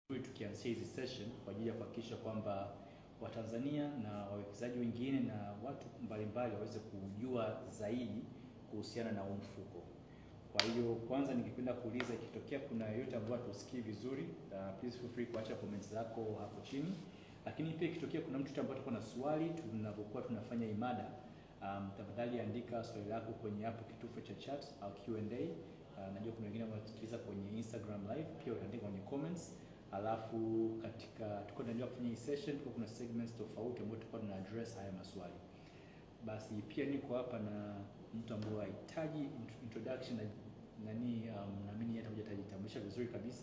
tukianzia hizi session kwa ajili ya kuhakikisha kwamba Watanzania na wawekezaji wengine na watu mbalimbali waweze kujua zaidi kuhusiana na huu mfuko. Kwa hiyo kwanza, ningependa kuuliza ikitokea kuna yoyote ambayo hatusikii vizuri, uh, please feel free kuacha comments zako hapo chini, lakini pia ikitokea kuna mtu ambaye atakuwa na swali tunapokuwa tunafanya hii mada, um, tafadhali andika swali lako kwenye hapo kitufe cha chat au Q&A. Uh, najua kuna wengine wanatusikiliza kwenye Instagram live, pia utaandika kwenye comments alafu katika tuko tunaendelea kufanya hii session, tuko kuna segments tofauti ambayo tutakuwa tuna address haya maswali. Basi pia niko hapa na mtu ambaye hahitaji int- introduction na nani, um, naamini yeye atakuja atajitambulisha vizuri kabisa.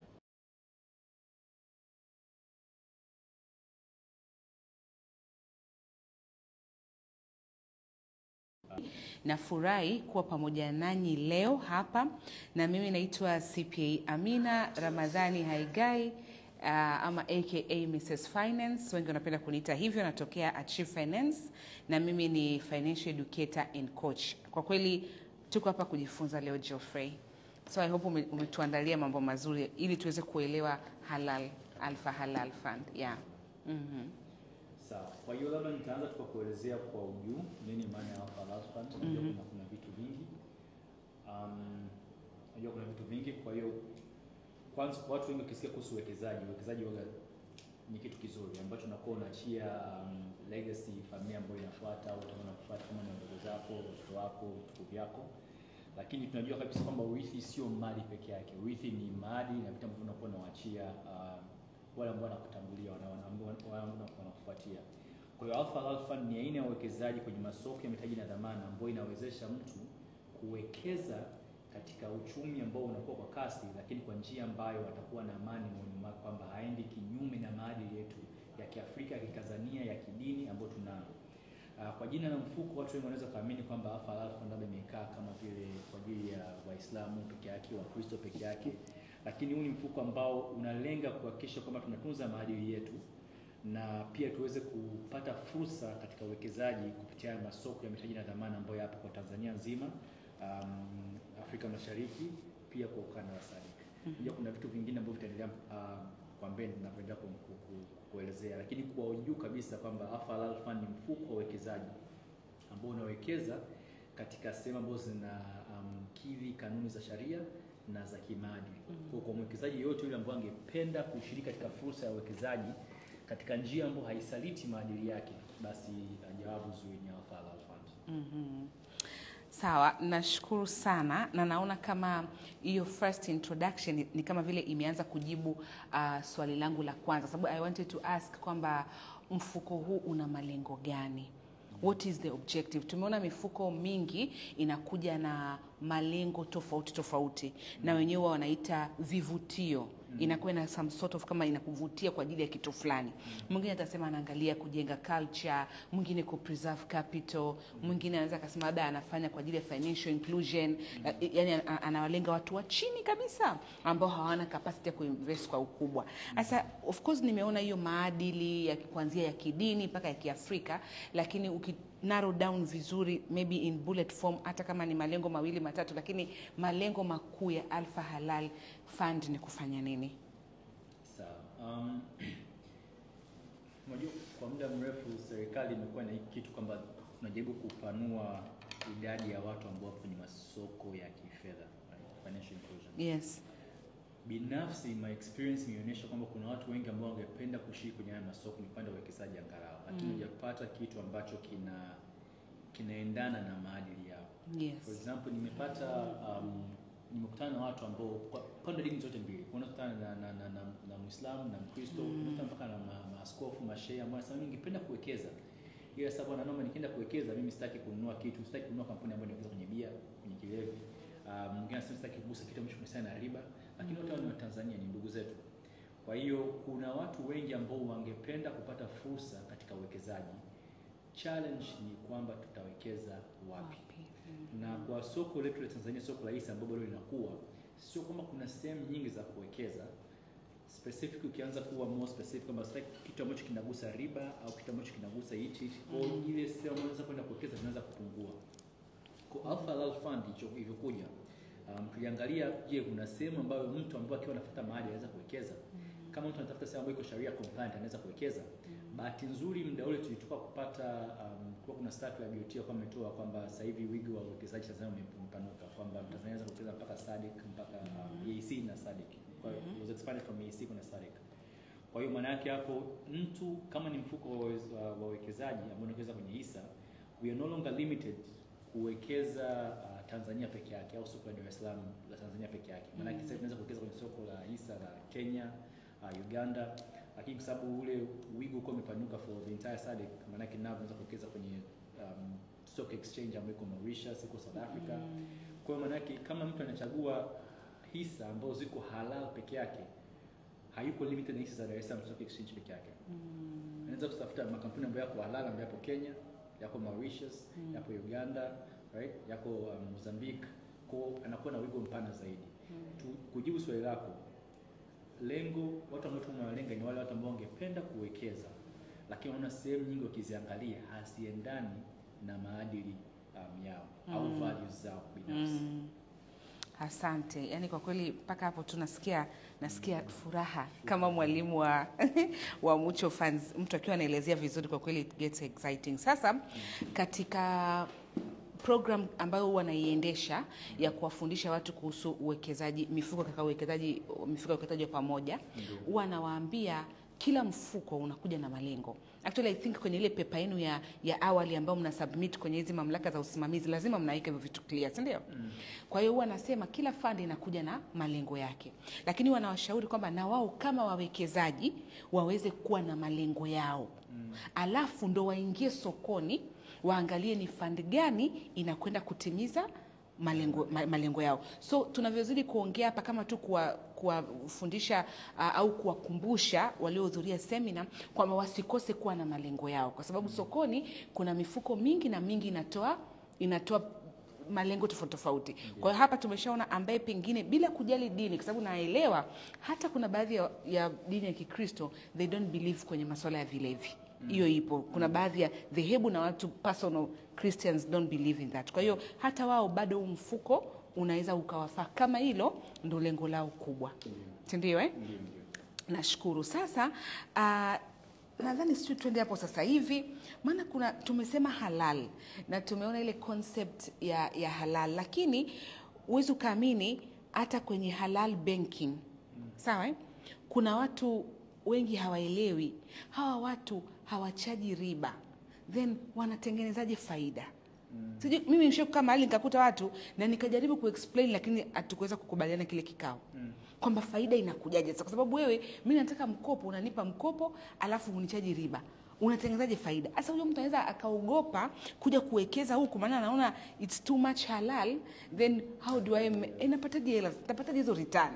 Nafurahi kuwa pamoja nanyi leo hapa, na mimi naitwa CPA Amina Ramadhani Haigai uh, ama aka Mrs Finance, wengi wanapenda kuniita hivyo. Natokea Achieve Finance na mimi ni financial educator and coach. Kwa kweli tuko hapa kujifunza leo Geoffrey, so I hope ume- umetuandalia mambo mazuri ili tuweze kuelewa halal Alpha Halal Fund yeah. Mhm. Sawa. Kwa hiyo labda nitaanza tu kwa kuelezea kwa ujuu nini maana ya Alpha Halal Fund. Unajua kuna, kuna vitu vingi um, unajua kuna vitu vingi. Kwa hiyo kwanza, watu wengi wakisikia kuhusu uwekezaji, uwekezaji waga ni kitu kizuri ambacho unakuwa unaachia um, legacy familia ambayo inafuata au utakuwa unakufuata kama ni wadogo zako, watoto wako, vitukuu vyako. Lakini tunajua kabisa kwamba urithi sio mali peke yake. Urithi ni maadili na vitu ambavyo unakuwa unawaachia uh, wale ambao wanakutangulia, wana- wana- ambao- wale ambao wanakufuatia. Kwa hiyo Alpha Halal Fund ni aina ya uwekezaji kwenye masoko ya mitaji na dhamana ambayo inawezesha mtu kuwekeza katika uchumi ambao unakuwa kwa kasi, lakini kwa njia ambayo atakuwa na amani moyoni mwake kwamba haendi kinyume na maadili yetu ya Kiafrika, ya Kitanzania, ya kidini ambayo tunayo. Uh, kwa jina la mfuko watu wengi wanaweza kuamini kwamba Alpha Halal Fund labda imekaa kama vile kwa ajili ya Waislamu peke yake, Wakristo peke yake, lakini huu ni mfuko ambao unalenga kuhakikisha kwamba tunatunza maadili yetu na pia tuweze kupata fursa katika uwekezaji kupitia masoko ya mitaji na dhamana ambayo yapo kwa Tanzania nzima, um, Afrika Mashariki, pia kwa ukanda wa SADC. Pia kuna vitu vingine ambavyo vitaendelea uh, kwa mbele tunavyoendelea ku, ku, ku, kuelezea, lakini kwa juu kabisa kwamba Alpha Halal Fund ni mfuko wa uwekezaji ambao unawekeza katika sehemu ambazo zina um, kidhi kanuni za sharia na za kimaadili. Kwa kwa mwekezaji yoyote yule ambaye angependa kushiriki katika fursa ya uwekezaji katika njia ambayo haisaliti maadili yake, basi uh, jawabu zuri ni Alpha Halal Fund. Mhm. Sawa, nashukuru sana na naona kama hiyo first introduction ni- ni kama vile imeanza kujibu uh, swali langu la kwanza, sababu I wanted to ask kwamba mfuko huu una malengo gani? What is the objective? Tumeona mifuko mingi inakuja na malengo tofauti tofauti, na wenyewe wanaita vivutio inakuwa na some sort of kama inakuvutia kwa ajili ya kitu fulani. Mwingine atasema anaangalia kujenga culture, mwingine ku preserve capital, mwingine anaweza akasema labda anafanya kwa ajili ya financial inclusion, yani anawalenga watu wa chini kabisa ambao hawana capacity ya kuinvest kwa ukubwa. Sasa of course nimeona hiyo maadili ya kuanzia ya kidini mpaka ya Kiafrika, lakini uki narrow down vizuri maybe in bullet form, hata kama ni malengo mawili matatu, lakini malengo makuu ya Alpha Halal Fund ni kufanya nini? Sawa. Um, unajua kwa muda mrefu serikali imekuwa na hiki kitu kwamba tunajaribu kupanua idadi ya watu ambao wapo kwenye masoko ya kifedha, right? Financial inclusion. Yes. Binafsi my experience imeonyesha kwamba kuna watu wengi ambao wangependa kushiriki kwenye haya masoko, ni upande wa uwekezaji angalau, lakini Mm. hujapata kitu ambacho kina kinaendana na maadili yao. For Yes. example, nimepata um, nimekutana na watu ambao kwa pande dini zote mbili, kuna kutana na, na, na, na, na Muislamu na Mkristo, Mm. mm. mpaka na ma- maaskofu, mashehe ambao wanasema mimi ningependa kuwekeza ila sababu na naomba nikienda kuwekeza mimi sitaki kununua kitu, sitaki kununua kampuni ambayo inawekeza kwenye bia, kwenye kilevi. Uh, mwingine anasema sitaki kugusa kitu ambacho kinahusiana na riba, lakini wote hao ni Watanzania, ni ndugu zetu. Kwa hiyo kuna watu wengi ambao wangependa kupata fursa katika uwekezaji. Challenge ni kwamba tutawekeza wapi? Mm. na kwa soko letu la Tanzania, soko la hisa ambalo bado linakuwa, sio kwamba kuna sehemu nyingi za kuwekeza specific. Ukianza kuwa more specific kwamba sitaki kitu ambacho kinagusa riba au kitu ambacho kinagusa hichi, kwa hiyo Mm. ile sehemu ambayo unaweza kwenda kuwekeza zinaanza kupungua. Kwa Alpha Halal Fund hicho ilivyokuja, um, tuliangalia, je, kuna sehemu ambayo mtu ambaye akiwa anafuata mahali anaweza kuwekeza kama mtu anatafuta sehemu ambayo iko sharia compliant anaweza kuwekeza. Bahati nzuri muda ule tulitoka kupata um, kwa kuna stat la BOT kwa ametoa kwamba sasa hivi wigo wa uwekezaji Tanzania ume- umepanuka kwamba Tanzania inaweza kuwekeza mpaka SADC mpaka um, EAC na SADC. Kwa hiyo it was expanded from EAC kuna SADC. Kwa hiyo maana yake hapo mtu kama ni mfuko wa wawez- wa wa wawekezaji ambao unawekeza kwenye hisa, we are no longer limited kuwekeza uh, Tanzania peke yake au soko la Dar es Salaam la Tanzania peke yake. Maana yake sasa tunaweza kuwekeza kwenye soko la hisa la Kenya, uh, Uganda, lakini kwa sababu ule wigo uko umepanuka for the entire SADC, maana yake nao tunaweza kuwekeza kwenye um, stock exchange ambayo iko Mauritius, iko South Africa. Kwa hiyo maana yake kama mtu anachagua hisa ambazo ziko halal peke yake hayuko limited na hisa za Dar es Salaam Stock Exchange peke yake. Anaweza kutafuta makampuni ambayo yako halal ambayo yapo Kenya, yako Mauritius, yapo Uganda, right? Yako um, Mozambique. Kwa anakuwa na wigo mpana zaidi. Tu, kujibu swali lako, lengo watu ambao tunawalenga ni wale watu ambao wangependa kuwekeza lakini wanaona sehemu nyingi wakiziangalia haziendani na maadili um, yao au Mm. values zao binafsi. Mm. Asante. Yaani kwa kweli mpaka hapo tu nasikia nasikia furaha kama mwalimu wa wa Mucho Fans, mtu akiwa anaelezea vizuri, kwa kweli it gets exciting. Sasa katika program ambayo huwa naiendesha ya kuwafundisha watu kuhusu uwekezaji, mifuko katika uwekezaji, mifuko ya uwekezaji wa pamoja, Ndio. huwa nawaambia kila mfuko unakuja na malengo. Actually I think kwenye ile pepa yenu ya, ya awali ambayo mna submit kwenye hizi mamlaka za usimamizi lazima mnaweka hivyo vitu clear, si ndio? Mm. Kwa hiyo huwa nasema kila fund inakuja na malengo yake, lakini wanawashauri kwamba na wao kama wawekezaji waweze kuwa na malengo yao Mm. alafu ndo waingie sokoni waangalie ni fund gani inakwenda kutimiza malengo, ma, malengo yao. So tunavyozidi kuongea hapa kama tu kuwa kuwafundisha uh, au kuwakumbusha waliohudhuria semina kwamba wasikose kuwa na malengo yao, kwa sababu sokoni kuna mifuko mingi na mingi inatoa inatoa malengo tofauti tofauti. Kwa hiyo hapa tumeshaona ambaye pengine bila kujali dini, kwa sababu naelewa hata kuna baadhi ya, ya dini ya Kikristo they don't believe kwenye masuala ya vilevi hiyo ipo. Kuna baadhi ya dhehebu na watu personal Christians don't believe in that. Kwa hiyo hata wao bado huu mfuko unaweza ukawafaa kama hilo ndo lengo lao kubwa, Ndio. si ndio eh? Ndio, ndio. Nashukuru. Sasa uh, nadhani sijui tuende hapo sasa hivi, maana kuna tumesema halal na tumeona ile concept ya, ya halal, lakini huwezi ukaamini hata kwenye halal banking sawa eh? kuna watu wengi hawaelewi, hawa watu hawachaji riba, then wanatengenezaje faida? Mm. Sijui mimi nishakukaa mahali nikakuta watu na nikajaribu kuexplain, lakini hatukuweza kukubaliana kile kikao Mm. kwamba faida inakujaje sasa, kwa sababu wewe, mi nataka mkopo, unanipa mkopo alafu unichaji riba, unatengenezaje faida? Sasa huyo mtu anaweza akaogopa kuja kuwekeza huku, maana anaona it's too much halal, then how do I, ma- eh, napataje hela, napataje hizo return?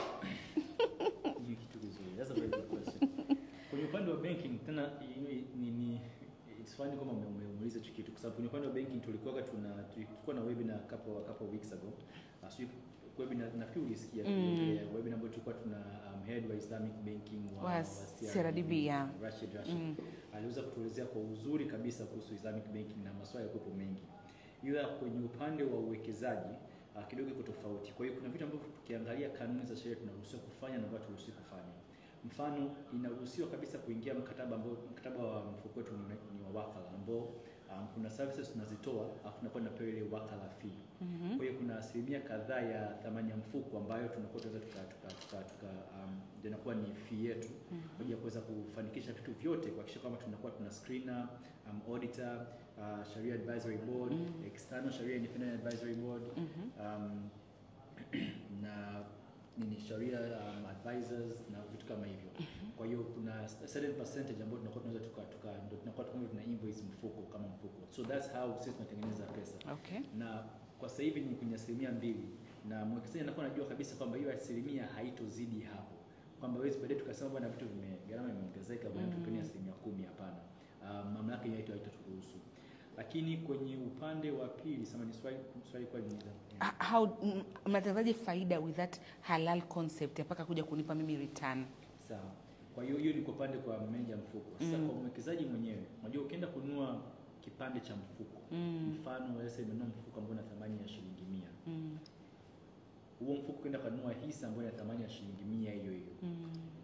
Ni kitu kizuri. That's a very good question. Kwenye upande wa banking tena hiyo ni, ni it's funny kama ume- umeuliza hicho kitu kwa sababu kwenye upande wa banking tulikuwa tuna tulikuwa na webinar couple couple weeks ago. Uh, sijui webinar nafikiri ulisikia Mm. mm. webinar ambayo tulikuwa tuna um, head wa Islamic banking wa, Wa CRDB, yeah. Rashid Rashid. Mm. Aliweza kutuelezea kwa uzuri kabisa kuhusu Islamic banking na masuala yakuwepo mengi, ila kwenye upande wa uwekezaji uh, kidogo iko tofauti. Kwa hiyo kuna vitu ambavyo tukiangalia kanuni za sheria tunaruhusiwa kufanya na ambavyo turuhusiwi kufanya. Mfano, inaruhusiwa kabisa kuingia mkataba ambao mkataba wa mfuko wetu ni, ni wa wakala ambao um, kuna services tunazitoa alafu tunakuwa tunapewa ile wakala fee. Mhm. Kwa hiyo kuna asilimia kadhaa ya thamani ya mfuko ambayo tunakuwa tunaweza tuka, tuka, tuka, tuka um, ndio inakuwa ni fee yetu kwa ajili ya kuweza kufanikisha vitu vyote, kuhakikisha kwamba tunakuwa tuna screener, um, auditor, uh, Sharia Advisory Board, Mm. external Sharia Independent Advisory Board, Mhm. um, na nini Sharia um, advisors na vitu kama hivyo. Kwa hiyo kuna a certain percentage ambayo tunakuwa tunaweza tuka, tuka ndio tunakuwa tunakuwa tuna invoice mfuko kama mfuko. So that's how sisi tunatengeneza pesa Okay. na kwa sasa hivi ni kwenye asilimia mbili na mwekezaji anakuwa anajua kabisa kwamba hiyo asilimia haitozidi hapo, kwamba wezi baadaye tukasema bwana vitu vime gharama imeongezeka bwana Mm. tupeni asilimia kumi. Hapana, uh, mamlaka hiyo haito haitaturuhusu. Lakini kwenye upande wa pili, sema ni swali swali kwa nini Ah, How mm, mnatengenezaje faida with that halal concept ya mpaka kuja kunipa mimi return? sawa. Kwa hiyo hiyo ni kwa upande kwa meneja mfuko. Sasa Mm. kwa mwekezaji mwenyewe, unajua ukienda kununua kipande cha mfuko Mm. mfano wewe sasa umenunua mfuko ambao una thamani ya shilingi mia Mm. huo mfuko kwenda kununua hisa ambayo ina thamani ya shilingi mia hiyo hiyo Mm. hiyo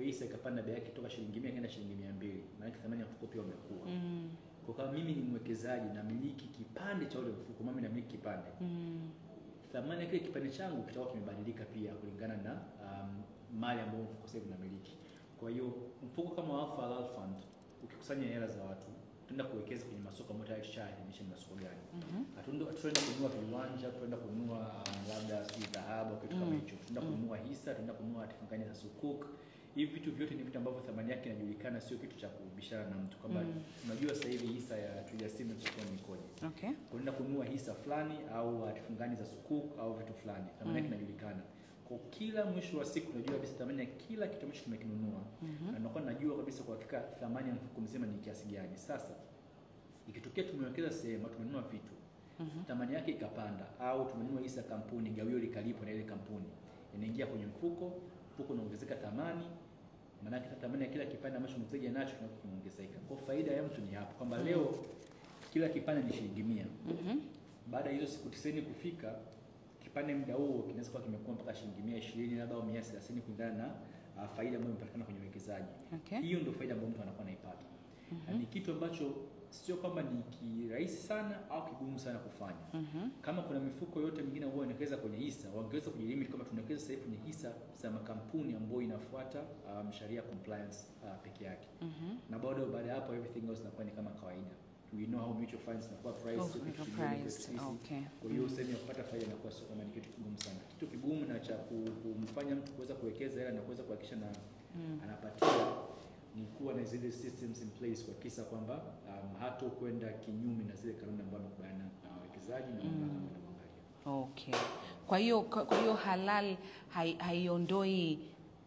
hisa ikapanda bei yake toka shilingi 100 kwenda shilingi 200, maana thamani ya mfuko pia umekuwa. Mm. Kwa kama mimi ni mwekezaji namiliki kipande cha ule mfuko, mimi namiliki kipande Mm. thamani ya kile kipande changu kitakuwa kimebadilika pia kulingana na um, mali ambayo mfuko sasa hivi unamiliki. Kwa hiyo mfuko kama wa Alpha Halal Fund ukikusanya hela za watu tunaenda kuwekeza kwenye masoko ambayo tayari tushaadhimisha ni masoko gani. Mhm. Hatuenda tunaenda kununua viwanja, tunaenda kununua um, labda si dhahabu au kitu kama Mm. hicho. Tunaenda Mm. kununua hisa, tunaenda kununua hatifungani za sukuk. Hivi vitu vyote ni vitu ambavyo thamani yake inajulikana, sio kitu cha kubishana na mtu kwamba Mm. unajua sasa hivi hisa ya Twiga Siemens sokoni ikoje Okay. unaenda kununua hisa fulani au hatifungani za sukuk au vitu fulani, thamani yake Mm. inajulikana. Kwa kila mwisho wa siku unajua kabisa thamani ya kila kitu ambacho tumekinunua Mhm. na nakuwa najua kabisa kwa hakika thamani ya mfuko mzima ni kiasi gani. Sasa ikitokea tumewekeza sehemu au tumenunua vitu Mhm. thamani yake ikapanda, au tumenunua hisa ya kampuni, gawio likalipwa na ile kampuni, inaingia kwenye mfuko, mfuko unaongezeka thamani, maanake thamani ya kila kipande ambacho mteja nacho kinakuwa kimeongezeka. Kwa faida ya mtu ni hapo kwamba leo kila kipande ni shilingi mia Mhm. baada ya hizo siku tisini kufika kipande muda huo kinaweza kuwa kimekuwa mpaka shilingi mia ishirini labda au mia thelathini kulingana na uh, faida ambayo imepatikana kwenye uwekezaji. Okay. Hiyo ndio faida ambayo mtu anakuwa anaipata, na Mhm. ni kitu ambacho sio kwamba ni kirahisi sana au kigumu sana kufanya. Mhm. Kama kuna mifuko yote mingine ambayo inawekeza kwenye hisa, wangeweza kujilimit kama tunawekeza sasa hivi kwenye hisa za makampuni ambayo inafuata um, sharia compliance uh, peke yake, Mhm. na bado baada ya hapo everything else inakuwa ni kama kawaida. We know how mutual funds zinakuwa priced, Oh, sio kitu iko kigumu kwetu priced. sisi. Okay. Kwa hiyo sehemu ya kupata faida inakuwa sio kama ni kitu kigumu sana. Kitu kigumu na cha ku- kumfanya mtu kuweza kuwekeza hela na kuweza kuhakikisha na Mm. anapatia ni kuwa na zile systems in place kuhakikisha kwamba um, hato kwenda kinyume na zile kanuni ambazo amekubaliana na wawekezaji na mamlaka ambayo inamwangalia. Okay. Kwa hiyo kwa kwa hiyo halal hai- haiondoi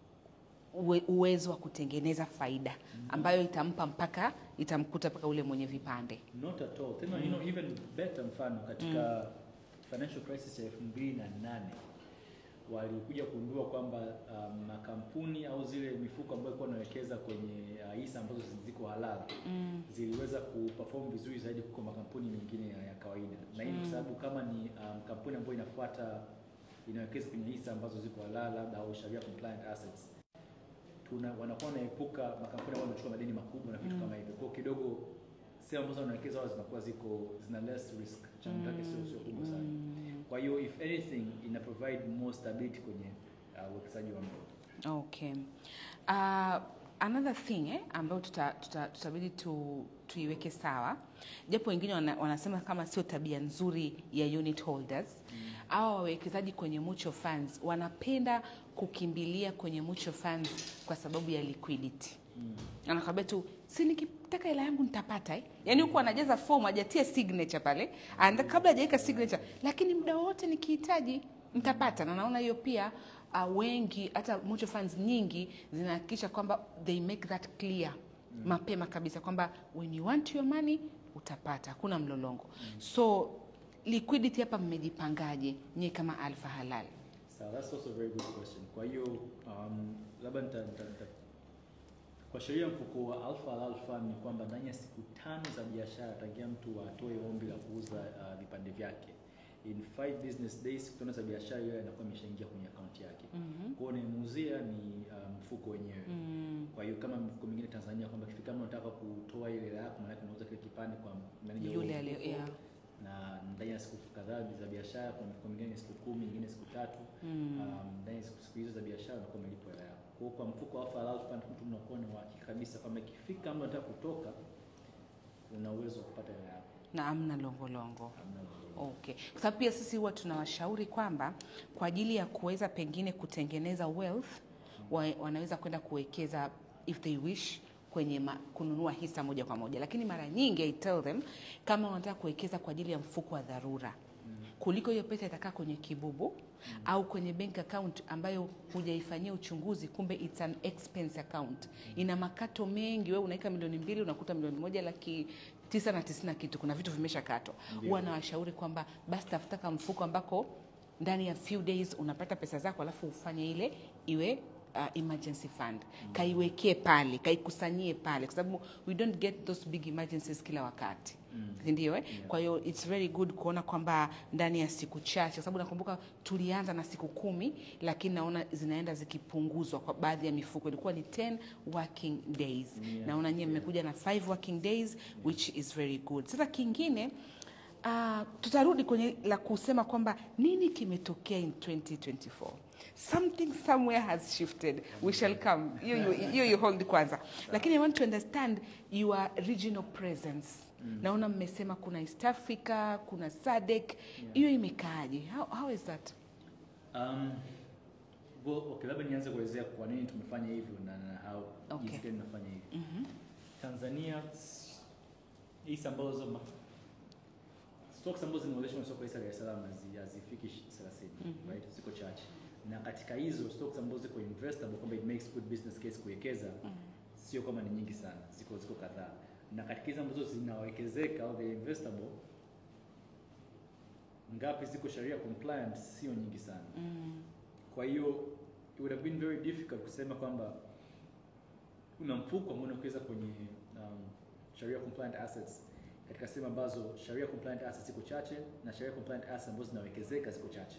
uwe- uwezo wa kutengeneza faida ambayo itampa mpaka itamkuta mpaka ule mwenye vipande. Not at all. Tena you know even better mfano katika financial crisis ya 2008 walikuja kugundua kwamba um, makampuni au zile mifuko ambayo ilikuwa inawekeza kwenye uh, hisa ambazo ziko halal Mm. ziliweza kuperform vizuri zaidi kuliko makampuni mengine ya, ya kawaida, na hii ni kwa Mm. sababu kama ni um, kampuni ambayo inafuata inawekeza kwenye hisa ambazo ziko halal labda au sharia compliant assets, tuna wanakuwa wanaepuka makampuni ambayo yanachukua madeni makubwa na vitu Mm. kama hivyo. Kwa hiyo kidogo sehemu ambazo wanawekeza wao zinakuwa ziko zina less risk, changamoto yake sio sio kubwa sana. Mm. Kwa hiyo if anything ina provide more stability kwenye uh, uwekezaji wa mtu. Okay. Uh, another thing eh, ambayo tuta, tuta, tutabidi tu, tuiweke sawa, japo wengine wana, wanasema kama sio tabia nzuri ya unit holders au wawekezaji kwenye mutual funds wanapenda kukimbilia kwenye mutual funds kwa sababu ya liquidity. Mm. Anakwambia tu si nikitaka hela yangu nitapata eh? Yaani huku anajaza fomu hajatia signature pale, anda kabla hajaweka signature, lakini muda wowote nikihitaji nitapata. Na naona hiyo pia uh, wengi hata mutual funds nyingi zinahakikisha kwamba they make that clear mapema kabisa kwamba when you want your money utapata, hakuna mlolongo. So liquidity hapa mmejipangaje nyie kama Alpha Halal? So that's also a very good question. Kwa hiyo um, labda nita, nita, nita, kwa sheria ya mfuko wa Alpha Halal Fund ni kwamba ndani ya siku tano za biashara tangia mtu atoe ombi la kuuza uh, vipande vyake in five business days, siku tano za biashara hiyo inakuwa imeshaingia kwenye akaunti yake. Mhm. Kwa hiyo unayemuuzia ni uh, mfuko wenyewe. Mm. Kwa hiyo kama mifuko mingine Tanzania kwamba kifika kama unataka kutoa ile hela yako, maana yake unauza kile kipande kwa manager wa Yule huo aliye- mfuko, yeah. na ndani ya siku kadhaa za biashara, kuna mifuko mingine ni siku kumi, nyingine siku tatu Mm. um, ndani ya siku siku hizo za biashara unakuwa umelipwa hela yako. Kwa hiyo kwa mfuko wa Alpha Halal Fund mtu unakuwa na uhakika kabisa kwamba ikifika kama unataka kutoka, una uwezo wa kupata hela yako. na amna longolongo. Hamna lolote. Okay. Kwa sababu pia sisi huwa tunawashauri kwamba kwa ajili ya kuweza pengine kutengeneza wealth wa, wanaweza kwenda kuwekeza if they wish kwenye ma, kununua hisa moja kwa moja, lakini mara nyingi I tell them kama wanataka kuwekeza kwa ajili ya mfuko wa dharura kuliko hiyo pesa itakaa kwenye kibubu au kwenye bank account ambayo hujaifanyia uchunguzi, kumbe it's an expense account, ina makato mengi. Wewe unaweka milioni mbili unakuta milioni moja laki tisa na tisini na kitu, kuna vitu vimeshakatwa. Ndio. Huwa nawashauri kwamba basi tafuta kama mfuko ambako ndani ya few days unapata pesa zako, alafu ufanye ile iwe uh, emergency fund kaiwekee pale kaikusanyie pale kwa sababu we don't get those big emergencies kila wakati Mm. ndio eh? Yeah. kwa hiyo it's very good kuona kwamba ndani ya siku chache kwa sababu nakumbuka tulianza na siku kumi lakini naona zinaenda zikipunguzwa kwa baadhi ya mifuko ilikuwa ni 10 working days Yeah. naona nyie mmekuja na 5 working days which is very good sasa kingine Uh, tutarudi kwenye la kusema kwamba nini kimetokea in 2024 something somewhere has shifted we shall come hiyo you, you, you hold kwanza lakini i want to understand your regional presence naona mmesema kuna east africa kuna sadek hiyo imekaaje how, how is that Um, well, okay, labda nianze kuelezea kwa nini tumefanya hivyo na, na how Okay. jinsi gani tunafanya hivyo. Tanzania s- hisa ambazo ma- stocks ambazo zinaonyeshwa kwenye soko la hisa la Dar es Salaam hazi- hazifiki shi- 30, right? Ziko chache. Na katika hizo stocks ambazo ziko investable kwamba it makes good business case kuwekeza sio kama ni nyingi sana, ziko ziko kadhaa. Na katika hizo ambazo zinawekezeka au the investable ngapi ziko sharia compliant sio nyingi sana. mm. Kwa hiyo it would have been very difficult kusema kwamba una mfuko ambao unawekeza kwenye um, sharia compliant assets katika sehemu ambazo sharia compliant assets ziko chache na sharia compliant assets ambazo zinawekezeka ziko chache.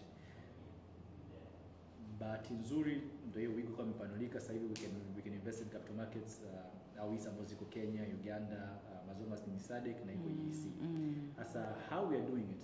Bahati nzuri ndio hiyo wigo kama imepanulika sasa hivi we can, we can invest in capital markets uh, au hisa ambazo ziko Kenya, Uganda, uh, Mazomas ni SADC na iko EEC. Mm. Sasa how we are doing it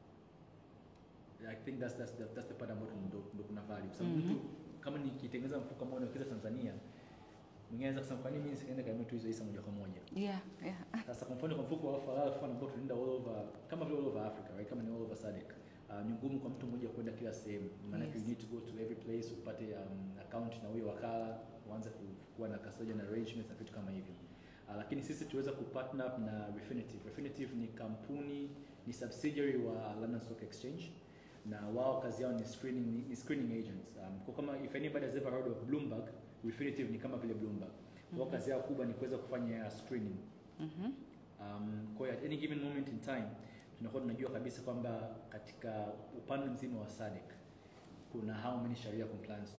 I think that's that's that's, that's the part ambayo ndo, ndo kuna value kwa sababu Mhm. mtu kama nikitengeneza mfuko ambao unawekeza Tanzania mwingine anaweza kusema kwa nini mimi nisiende kanunue tu hizo hisa moja kwa moja yeah, yeah. sasa kwa mfano kwa mfuko wa Falal Fund ambao tunaenda all over kama vile all over Africa right kama ni all over SADC uh, ni ngumu kwa mtu mmoja kwenda kila sehemu maana Yes. you need to go to every place upate um, account na huyo wakala uanze ku- kuwa na custodian arrangements na vitu kama hivyo uh, lakini sisi tuweza kupartner up na Refinitiv Refinitiv ni kampuni ni subsidiary wa London Stock Exchange na wao kazi yao ni screening ni, ni screening agents um, kwa kama if anybody has ever heard of Bloomberg Refinitiv ni kama vile Bloomberg wao Mhm. kazi yao kubwa ni kuweza kufanya screening Mhm. Um, kwa hiyo at any given moment in time tunakuwa tunajua kabisa kwamba katika upande mzima wa SADC kuna how many sharia compliance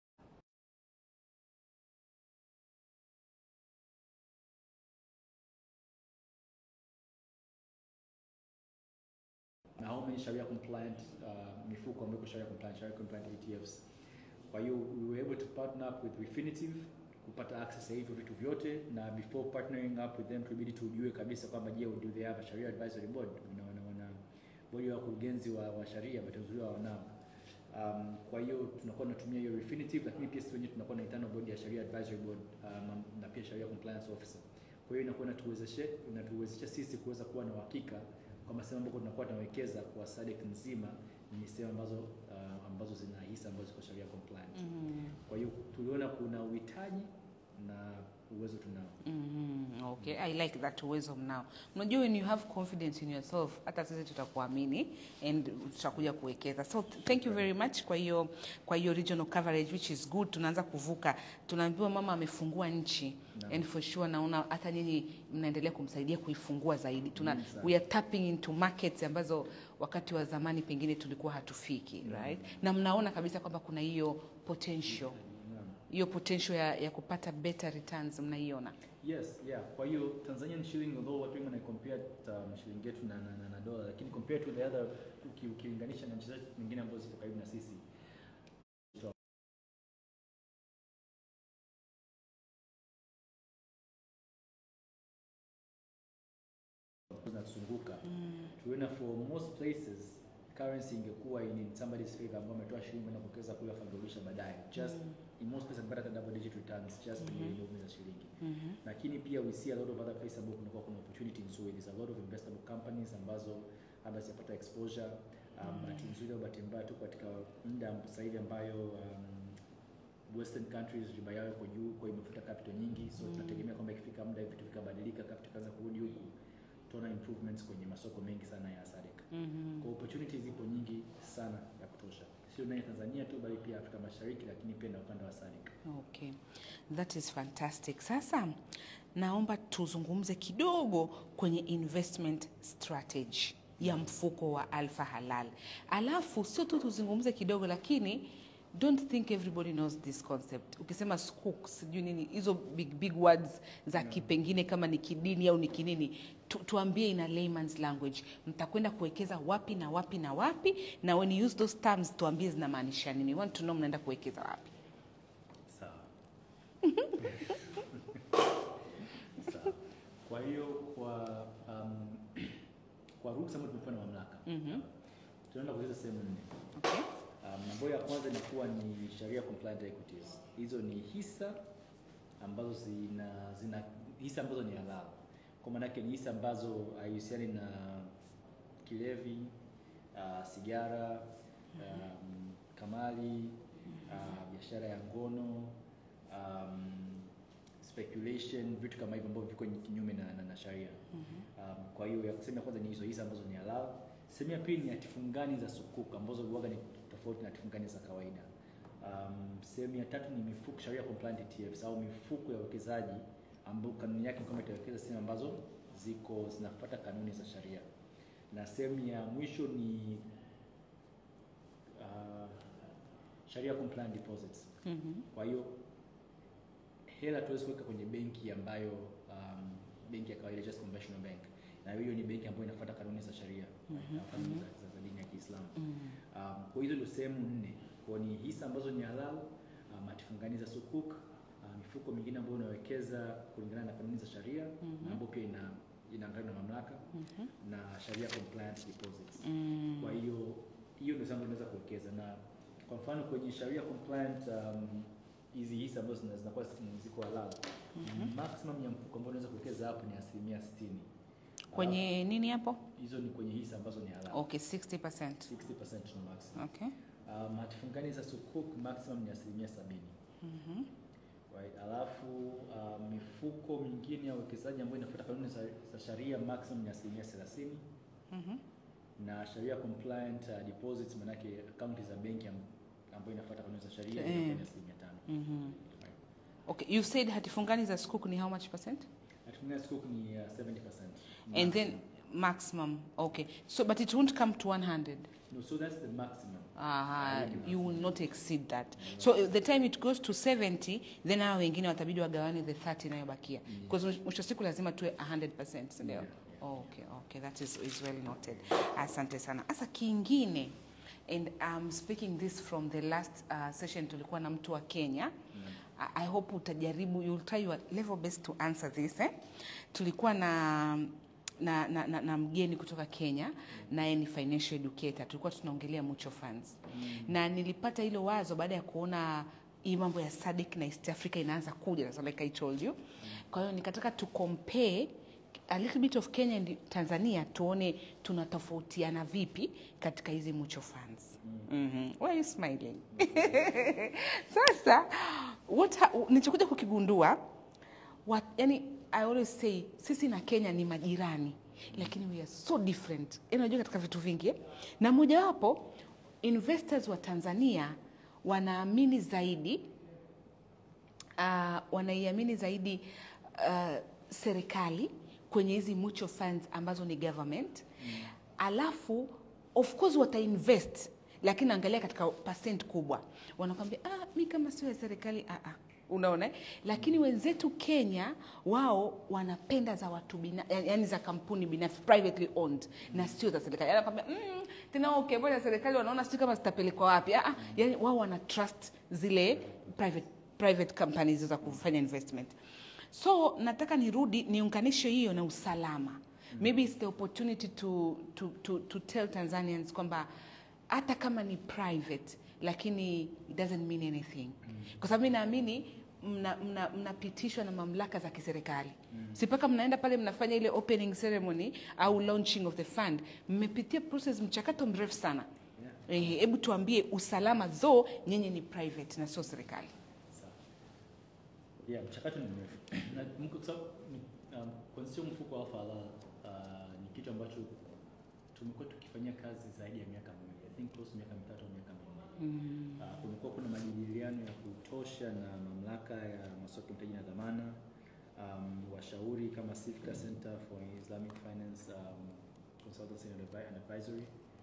na how many sharia compliant uh, mifuko ambayo iko sharia compliant, sharia compliant ETFs. Kwa hiyo we were able to partner up with Refinitiv kupata access ya hivyo vitu vyote, na before partnering up with them tulibidi tujue kabisa kwamba je, do they have a sharia advisory board? Wana, wana, wana bodi ya wakurugenzi wa, wa sharia, bahati nzuri wao wanao. Um, kwa hiyo tunakuwa tunatumia hiyo Refinitiv, lakini pia sisi wenyewe tunakuwa na internal board ya sharia advisory board um, na pia sharia compliance officer. Kwa hiyo inakuwa inatuwezesha inatuwezesha sisi kuweza kuwa na uhakika kwamba sehemu ambako tunakuwa tunawekeza kwa SADC nzima ni sehemu ambazo uh, ambazo zina hisa ambazo ziko sharia compliant. Mm. Kwa hiyo tuliona kuna uhitaji na uwezo tunao. Mhm, okay i like that uwezo mnao unajua when you have confidence in yourself hata sisi tutakuamini and tutakuja kuwekeza so th- thank you very much kwa hiyo kwa hiyo regional coverage which is good tunaanza kuvuka tunaambiwa mama amefungua nchi Naam. and for sure naona hata nyinyi mnaendelea kumsaidia kuifungua zaidi tuna Muhimu sana. we are tapping into markets ambazo wakati wa zamani pengine tulikuwa hatufiki Naam. right na mnaona kabisa kwamba kuna hiyo potential Naam. hiyo potential ya, ya kupata better returns mnaiona Yes, yeah. Kwa hiyo Tanzanian shilling although watu wengi wana compare um, shilingi yetu na, na, na, na dola lakini compared to the other uki- ukilinganisha na nchi zetu nyingine ambazo ziko karibu na sisi zinatuzunguka tuliona for most places currency ingekuwa in in somebody's favor ambao ametoa shilingi na kuwekeza kule afa kurudisha baadaye just in most places amepata hata double digit returns just kwenye Mhm. movement za shilingi Mhm. lakini pia we see a lot of other places ambapo kunakuwa kuna opportunity nzuri there's a lot of investable companies ambazo labda zitapata exposure um, bahati nzuri au bahati mbaya tu katika muda sasa hivi ambayo um, western countries riba yao iko juu kwa hiyo imefuta capital nyingi so Mm. tunategemea kwamba ikifika muda vitu vikabadilika capital kaanza kurudi huku tutaona improvements kwenye masoko mengi sana ya SADC Mhm. kwa opportunities zipo nyingi sana ya kutosha sio ndani ya Tanzania tu bali pia Afrika Mashariki lakini pia na ukanda wa SADC Okay, that is fantastic. Sasa naomba tuzungumze kidogo kwenye investment strategy ya mfuko wa Alfa Halal, alafu sio tu tuzungumze kidogo, lakini don't think everybody knows this concept ukisema skook sijui nini hizo big big words za kipengine kama ni kidini au ni kinini tu, tuambie in a layman's language mtakwenda kuwekeza wapi na wapi na wapi na when you use those terms tuambie zinamaanisha nini We want to know mnaenda kuwekeza wapi Sawa. Sawa. Kwa hiyo kwa um, kwa ruhusa ambayo tumepewa na mamlaka Mhm. tunaenda kuweza sehemu nne. okay. Um, ambayo ya kwanza inakuwa ni sharia compliant equities. Hizo ni hisa ambazo zina, zina hisa ambazo ni halal. Kwa maana yake ni hisa ambazo haihusiani na kilevi, uh, sigara, um, kamali, uh, biashara ya ngono, um, speculation, vitu kama hivyo ambavyo viko kinyume na, na, na sharia. Um, kwa hiyo ya sehemu ya kwanza ni hizo hisa ambazo ni halal. Sehemu ya pili ni hatifungani za sukuk ambazo huwaga ni tofauti na hatifungani za kawaida. Um, sehemu ya tatu ni mifuko sharia compliant ETFs au mifuko ya uwekezaji ambayo kanuni yake ni kwamba itawekeza sehemu ambazo ziko zinafuata kanuni za sharia, na sehemu ya mwisho ni uh, sharia compliant deposits. Mhm. Kwa hiyo hela tuwezi kuweka kwenye benki ambayo um, benki ya kawaida just conventional bank, na hiyo ni benki ambayo inafuata kanuni za sharia Mhm, na kanuni mhm. za, za, za dini ya Kiislamu. Mm. Um, kwa hizo ndio sehemu nne, kwa ni hisa ambazo ni halal, um, hatifungani za sukuk, uh, mifuko mingine ambayo unawekeza kulingana na kanuni za sharia Mhm. na ambayo pia ina inaangaliwa na mamlaka Mhm. na sharia compliant deposits. Mm. Kwa hiyo hiyo ndio sehemu unaweza kuwekeza, na kwa mfano kwenye sharia compliant um, hizi hisa ambazo zina- zinakuwa zi- ziko halal Mhm. maximum ya mfuko ambao unaweza kuwekeza hapo ni asilimia sitini. kwenye nini hapo Alafu, hizo ni kwenye hisa ambazo ni halal okay 60% 60% ni maximum. okay Um, hatifungani za sukuk maximum ni asilimia sabini. Mhm. Right. Alafu um, mifuko mingine ya uwekezaji ambayo inafuata kanuni za, za sharia maximum ni asilimia thelathini Mhm. na sharia compliant uh, deposits manake akaunti za benki am- ambayo inafuata kanuni za sharia Eh. inakuwa ni asilimia tano. Mhm. Right. okay you said hatifungani za skuk ni how much percent Hatifungani za sukuk ni uh, 70%. and then maximum. maximum okay so but it won't come to 100 no, so that's the maximum. Aha, Really you will not exceed that so uh, the time it goes to 70 then hao wengine watabidi wagawane the 30 inayobakia Yeah. because mwisho wa siku lazima tuwe 100% si ndio Yeah, okay okay that is, is well noted asante sana sasa kingine and I'm speaking this from the last uh, session tulikuwa na mtu wa Kenya Yeah. I I hope utajaribu you'll try your level best to answer this eh? tulikuwa na na, na, na, na mgeni kutoka Kenya naye ni financial educator tulikuwa tunaongelea mutual funds na nilipata hilo wazo baada ya kuona hii mambo ya SADC na East Africa inaanza kuja so like I told you kwa hiyo nikataka to compare a little bit of Kenya and Tanzania tuone tunatofautiana vipi katika hizi mutual funds mm-hmm. Why are you smiling? Sasa what ha- nilichokuja kukigundua what, yani I always say sisi na Kenya ni majirani lakini we are so different. Yani unajua katika vitu vingi eh? na mojawapo investors wa Tanzania wanaamini zaidi uh, wanaiamini zaidi uh, serikali kwenye hizi mutual funds ambazo ni government mm. alafu of course watainvest lakini angalia katika percent kubwa wanakwambia ah, mi kama sio ya serikali ah, ah. unaona eh? lakini wenzetu kenya wao wanapenda za watu bina, yani za kampuni binafsi privately owned na sio za serikali anakwambia mm, tena okay, mbona serikali wanaona sio kama zitapelekwa wapi ah, ah, yani wao wana trust zile private private companies za kufanya investment so nataka nirudi niunganishe hiyo na usalama maybe it's the opportunity to, to, to, to tell tanzanians kwamba hata kama ni private lakini it doesn't mean anything kwa sababu mi naamini mnapitishwa mna, mnapitishwa na mamlaka za kiserikali si mpaka mnaenda pale mnafanya ile opening ceremony au launching of the fund mmepitia process mchakato mrefu sana Yeah. Eh, hebu tuambie usalama though nyinyi ni private na sio serikali Sawa. Yeah, mchakato ni mrefu. Na mko- kwa sababu ni- um, kuanzisha mfuko wa halal uh, ni kitu ambacho tumekuwa tukifanyia kazi zaidi ya miaka miwili. I think close to miaka mitatu au miaka minne. mm. Uh, kumekuwa kuna majadiliano ya kutosha na mamlaka ya masoko ya mtaji na dhamana um, washauri kama Sifka Center for Islamic Finance um, Consultancy and Advi- and Advisory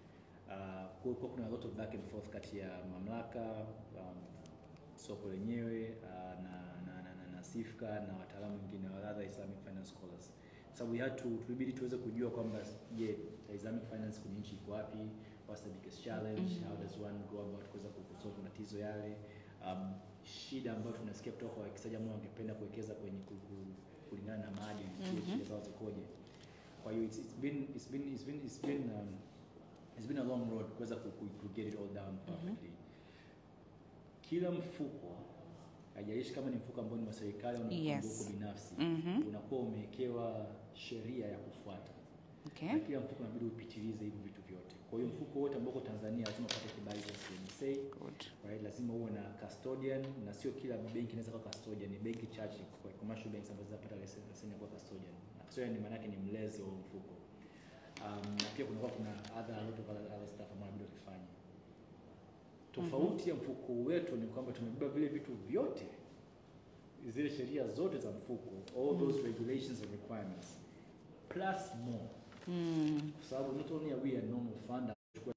Uh, kulikuwa kuna a lot of back and forth kati ya mamlaka um, soko lenyewe uh, na, na, na, na, na SIFCA na wataalamu wengine wa other Islamic finance scholars. Sababu we had to tulibidi tuweze kujua kwamba je, Islamic finance kwenye nchi iko wapi? What's the biggest challenge? Mhm. How does one go about kuweza kusolve matatizo yale? Um, shida ambayo tunasikia kutoka kwa wawekezaji ambao wangependa kuwekeza kwenye ku- ku- kulingana na maadili, je, Mhm. shida zao zikoje? Kwa hiyo it's, it's been it's been it's been it's been um, it's been a long road kuweza ku, ku, ku get it all down perfectly. Kila mfuko haijalishi kama ni mfuko ambao ni wa serikali au ni Yes. mfuko binafsi Mhm. unakuwa umewekewa sheria ya kufuata Okay. na kila mfuko unabidi upitilize hivi vitu vyote. Kwa hiyo mfuko wote ambao uko Tanzania lazima upate kibali cha CMSA, Good. right? Lazima uwe na custodian na sio kila benki inaweza kuwa custodian, ni benki chache kwa commercial banks ambazo zinapata leseni leseni ya kuwa custodian. Na custodian ni maana yake ni mlezi wa huo mfuko. Um, na pia kunakuwa kuna other a lot of other, other stuff ambayo inabidi ukifanye. Tofauti ya mfuko wetu ni kwamba tumebeba vile vitu vyote zile sheria zote za mfuko, all those regulations and requirements plus more Mm. kwa sababu not only are we a normal fund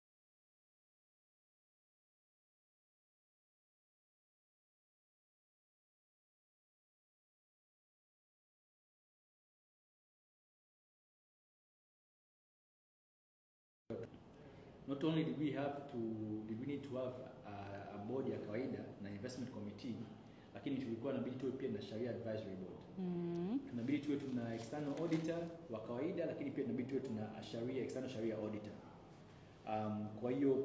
not only did we have to did we need to have a, a board ya kawaida na investment committee lakini tulikuwa inabidi tuwe pia na sharia advisory board Mm. tunabidi tuwe tuna external auditor wa kawaida lakini pia tunabidi tuwe tuna sharia external sharia auditor um, kwa hiyo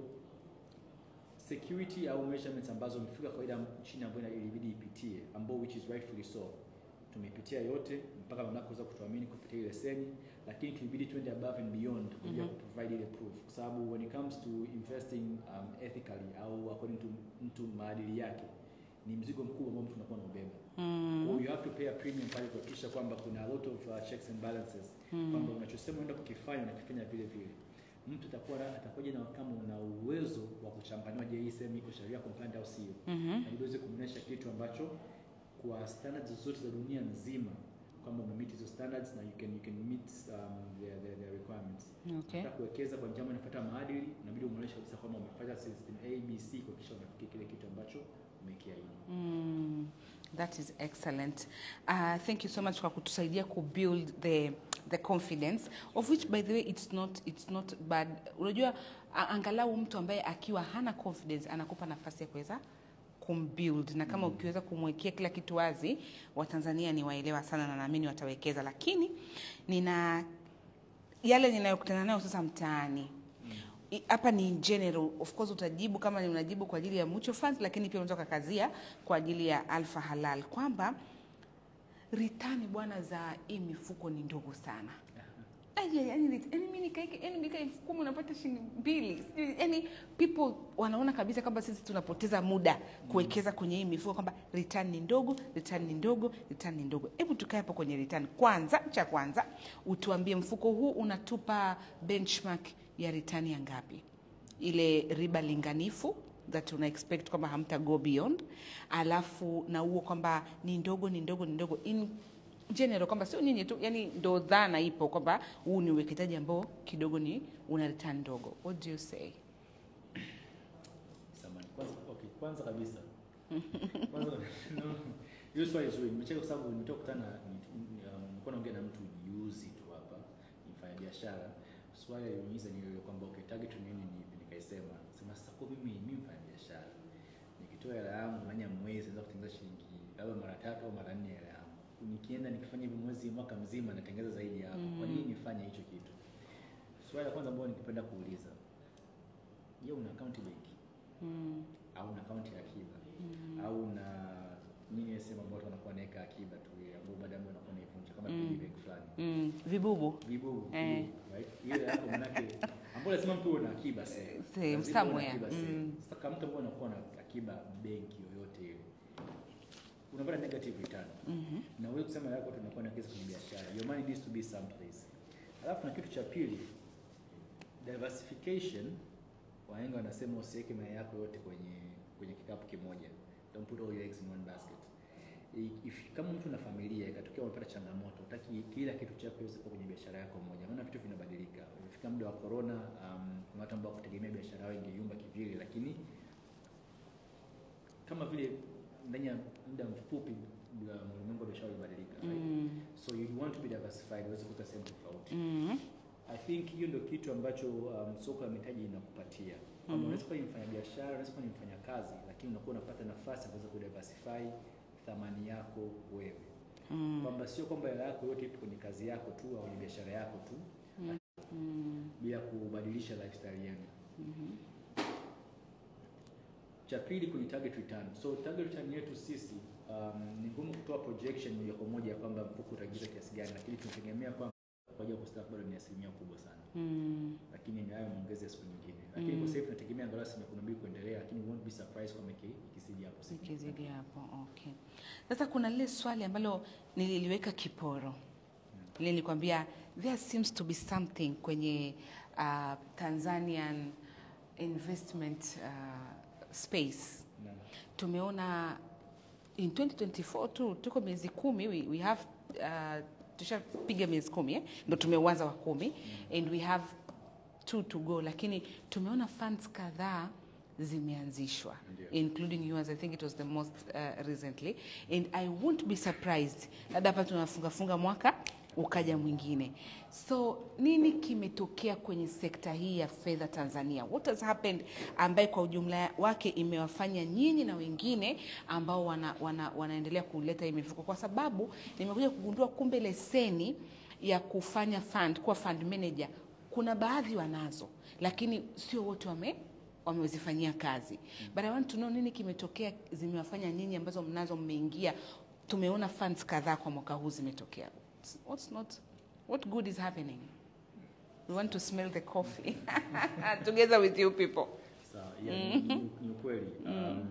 security au measurements ambazo mifuko ya kawaida nchini ambayo ina- ilibidi ipitie ambao which is rightfully so tumepitia yote mpaka mamlaka kuweza kutuamini kupitia ile leseni lakini tulibidi tuende above and beyond kwa ajili ya Mhm. kuprovide ile proof kwa sababu when it comes to investing um, ethically au according to mtu maadili yake ni mzigo mkubwa ambao mtu unakuwa unaubeba kwa hiyo Mm. you have to pay a premium pale kuhakikisha kwamba kuna a lot of uh, checks and balances kwamba unachosema unaenda kukifanya unakifanya vile vile mtu atakuwa na- atakuja na kama una uwezo wa kuchambanua je hii sehemu iko sheria compliant au sio Mhm. na ili uweze kumwonyesha kitu ambacho kwa standards zote za dunia nzima kwamba umemeet hizo standards na you can you can meet um, their, their, their requirements Okay. Unataka kuwekeza kwa njia ambayo inafuata maadili inabidi umuonyeshe kabisa kwamba umefanya system A B C kuhakikisha umefikia kile kitu ambacho umekiahidi Mm, that is excellent. Uh, thank you so much kwa kutusaidia kubuild the the confidence of which by the way it's not it's not bad. Unajua a- angalau mtu ambaye akiwa hana confidence anakupa nafasi ya kuweza kumbuild na kama ukiweza kumwekea kila kitu wazi, Watanzania ni waelewa sana na naamini watawekeza, lakini nina yale ninayokutana nayo sasa mtaani I- hapa ni in general of course utajibu kama ni unajibu kwa ajili ya mutual funds lakini pia unaweza kukazia kwa ajili ya alfa halal kwamba ritani bwana za hii mifuko ni ndogo sana Aje, yani rit- yani mimi nikaeke yani nika elfu kumi unapata shilingi mbili Sijui, yani people wanaona kabisa kwamba sisi tunapoteza muda kuwekeza kwenye hii mifuko kwamba return ni ndogo return ni ndogo return ni ndogo hebu tukae hapo kwenye return kwanza cha kwanza utuambie mfuko huu unatupa benchmark ya return ya ngapi ile riba linganifu that una expect kwamba hamta go beyond alafu na huo kwamba ni ndogo ni ndogo ni ndogo in general kwamba sio nyinyi tu yani ndo dhana ipo kwamba huu ni uwekezaji ambao kidogo ni una return ndogo what do you say Samahani. Kwanza, okay, kwanza kabisa kwanza no, hiyo swali zuri. Nimecheka kwa sababu nimetoka kukutana na ni- um, nilikuwa naongea na mtu juzi tu hapa, ni mfanyabiashara. Swali aliniuliza ni ile kwamba okay, target ni nini? Ni nikaisema sema sasa kwa mimi mimi mfanyabiashara nikitoa hela yangu ndani ya mwezi naweza kutengeneza shilingi labda mara tatu au mara nne hela yangu. Nikienda nikifanya hivyo mwezi mwaka mzima natengeneza zaidi ya hapo. Kwa nini nifanye hicho kitu? Swali la kwanza ambalo ningependa kuuliza, je, una akaunti benki? mm. au na akaunti ya akiba au na nini ile sehemu ambayo watu wanakuwa wanaweka akiba tu ile ambayo baadaye ambayo wanakuwa naivunja kama Mm. piggy bank fulani Mm. vibubu vibubu Eh. vibubu, right ile yako manake ambapo lazima mtu uwe na akiba sehemu Sehemu, Lazima uwe na somewhere. akiba sehemu. Mm. sasa kama mtu ambaye anakuwa na akiba benki yoyote ile unapata negative return Mhm. na wewe kusema yako tunakuwa na kesi kwenye biashara your money needs to be someplace alafu na kitu cha pili diversification wahenga wanasema usiweke mayai yako yote kwenye kwenye kikapu kimoja don't put all your eggs in one basket i- if, kama mtu na familia ikatokea umepata changamoto, utaki kila kitu chako kiweze kuwa kwenye biashara yako moja, maana vitu vinabadilika. Imefika muda wa corona, um, kuna watu ambao kutegemea biashara yao ingeyumba kivile, lakini kama vile ndani ya muda mfupi uh, ulimwengu wa biashara ulibadilika right? Mm. so you want to be diversified uweze kuweka sehemu tofauti Mm. I think hiyo ndio kitu ambacho um, soko la mitaji inakupatia kwamba Mhm. unaweza kuwa ni mfanyabiashara, unaweza kuwa ni mfanyakazi, lakini unakuwa unapata nafasi ya kuweza kudiversify thamani yako wewe, Mm. kwamba sio kwamba hela yako yote ipo kwenye kazi yako tu au kwenye biashara yako tu Mm. bila kubadilisha lifestyle yenu. Mhm. Cha pili kwenye target return. So target return yetu sisi um, ni ngumu kutoa projection moja kwa moja ya kwamba mfuko utaingiza kiasi gani, lakini tunategemea kwamba kwa ajili ya kustaafu bado ni asilimia kubwa sana Mm. lakini ni hayo maongezi siku nyingine, lakini Mm. kwa sasa hivi tunategemea angalau asilimia kumi na mbili kuendelea, lakini we won't be surprised kama iki- ikizidi hapo siku. Ikizidi hapo, okay. Sasa kuna lile swali ambalo nililiweka kiporo, nilikwambia there seems to be something kwenye uh, Tanzanian investment uh, space. Na- Tumeona in 2024 tu tuko miezi kumi, we, we have uh, tushapiga miezi kumi eh? Ndo tumeuanza wa kumi and we have two to go, lakini tumeona funds kadhaa zimeanzishwa Ndio. including yours i think it was the most uh, recently and i won't be surprised labda hapa tunafunga funga mwaka ukaja mwingine so nini kimetokea kwenye sekta hii ya fedha tanzania what has happened ambaye kwa ujumla wake imewafanya nyinyi na wengine ambao wana, wana, wanaendelea kuleta hii mifuko kwa sababu nimekuja kugundua kumbe leseni ya kufanya fund kuwa fund manager kuna baadhi wanazo lakini sio wote wame wamezifanyia kazi but I want to know nini kimetokea zimewafanya nyinyi ambazo mnazo mmeingia tumeona funds kadhaa kwa mwaka huu zimetokea what's not what good is happening we want to smell the coffee together with you people Sawa, yeah, ni- ni- ni ukweli. Um,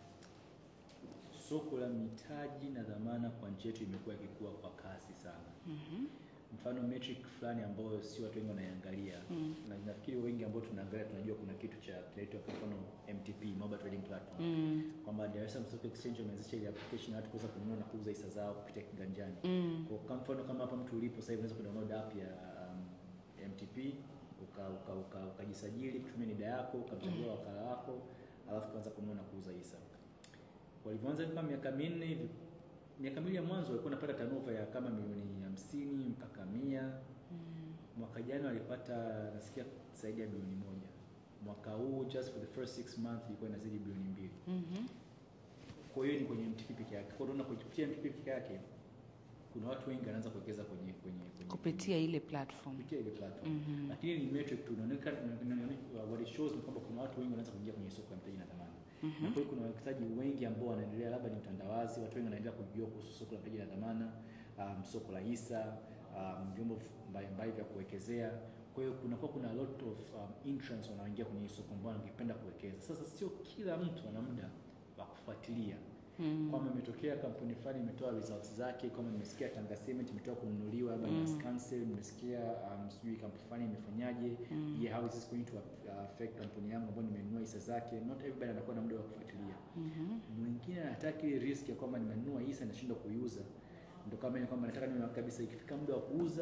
soko la mitaji na dhamana kwa nchi yetu imekuwa ikikua kwa kasi sana. Mfano metric fulani ambayo si watu wengi wanaiangalia na nafikiri wengi ambao tunaangalia tunajua kuna kitu cha kinaitwa kwa mfano MTP, Mobile Trading Platform mm. kwamba Dar es Salaam Stock Exchange wameanzisha ile application ya watu kuweza kununua na kuuza hisa zao kupitia kiganjani. Mm. Kwa kwa mfano kama hapa mtu ulipo sasa hivi unaweza kudownload app ya um, MTP uka uka uka ukajisajili kutumia NIDA yako ukamchagua wakala wako alafu kuanza kununua na kuuza hisa. Walivyoanza kama miaka minne hivi miaka miwili ya mwanzo walikuwa wanapata turnover ya kama milioni hamsini mpaka mia. Mwaka jana walipata nasikia zaidi ya bilioni moja. Mwaka huu just for the first six months ilikuwa inazidi bilioni mbili. Mhm. Kwa hiyo ni kwenye MTP peke yake. Kwa hiyo unaona kupitia MTP peke yake kuna watu wengi wanaanza kuwekeza kwenye kwenye kwenye kupitia ile platform kupitia ile platform. Mhm. Lakini ni metric tu inaonekana inaonekana- what it shows ni kwamba kuna watu wengi wanaanza kuingia kwenye soko la mtaji na dhamana. Mhm. Na kwa hiyo kuna wawekezaji wengi ambao wanaendelea, labda ni utandawazi, watu wengi wanaendelea kujua kuhusu soko la mtaji na dhamana, um, soko la hisa, um, vyombo mbalimbali vya kuwekezea. Kwa hiyo kunakuwa kuna a lot of um, entrants wanaoingia kwenye hii soko ambao wangependa kuwekeza. Sasa sio kila mtu ana muda wa kufuatilia Mm. kwamba imetokea kampuni fulani imetoa results zake, kama nimesikia Tanga Cement imetoka kununuliwa labda Mm. na Scancell, nimesikia um, sijui kampuni fulani imefanyaje, Mm. je, how is this going to uh, affect kampuni yangu ambayo nimenunua hisa zake? Not everybody anakuwa na muda wa kufuatilia. Mhm. Mwingine anataka ile risk ya kwamba nimenunua hisa nashindwa kuiuza, ndio kama ile kwamba nataka niwe kabisa, ikifika muda wa kuuza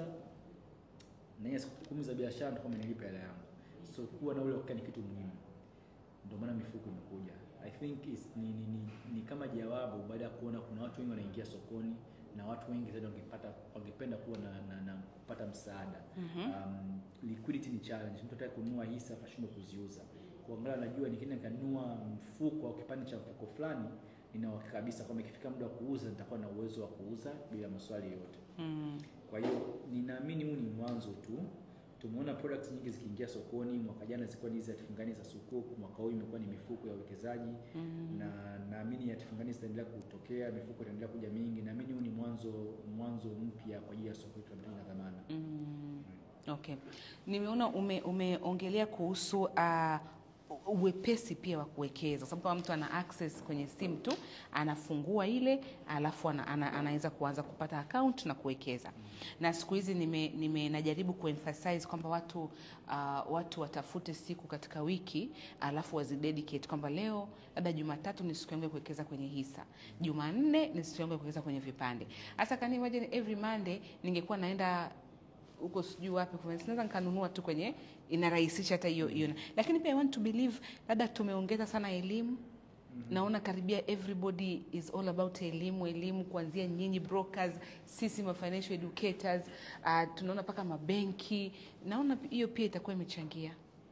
na hiyo siku kumi za biashara ndio kama nilipa hela yangu. So kuwa na ule uhakika ni kitu muhimu, ndio maana mifuko imekuja. I think is, ni, ni, ni, ni kama jawabu baada ya kuona kuna watu wengi wanaingia sokoni na watu wengi zaidi wangepata wangependa kuwa na, na, na kupata msaada Mhm. um, liquidity ni challenge. Mtu ataka kununua hisa akashindwa kuziuza, kuangalia najua nikienda nikanunua mfuko au kipande cha mfuko fulani, nina uhakika kabisa kwamba ikifika muda wa kuuza nitakuwa na uwezo wa kuuza bila maswali yoyote. Mm. Kwa hiyo ninaamini huu ni mwanzo tu. Tumeona products nyingi zikiingia sokoni. Mwaka jana zilikuwa ni hizi hatifungani za sukuk, mwaka huu imekuwa ni mifuko ya uwekezaji Mm. na naamini hatifungani zitaendelea kutokea, mifuko itaendelea kuja mingi. Naamini huu ni mwanzo mwanzo mpya kwa ajili ya soko letu la mtaji na dhamana. Mm. Okay. Nimeona ume, umeongelea kuhusu uh, uwepesi pia wa kuwekeza, kwa sababu kama mtu ana access kwenye simu tu anafungua ile, alafu ana, ana, anaweza kuanza kupata account na kuwekeza. Na siku hizi nime, nime najaribu kuemphasize kwamba watu uh, watu watafute siku katika wiki alafu wazidedicate kwamba leo labda Jumatatu ni siku yangu ya kuwekeza kwenye hisa, Jumanne ni siku yangu ya kuwekeza kwenye vipande. Hasa can you imagine every Monday ningekuwa naenda huko sijui wapi kwa naweza nikanunua tu kwenye inarahisisha hata hiyo hiyo, lakini pia I want to believe labda tumeongeza sana elimu naona karibia everybody is all about elimu elimu, kuanzia nyinyi brokers, sisi ma financial educators uh, tunaona mpaka mabenki. Naona hiyo pia itakuwa imechangia.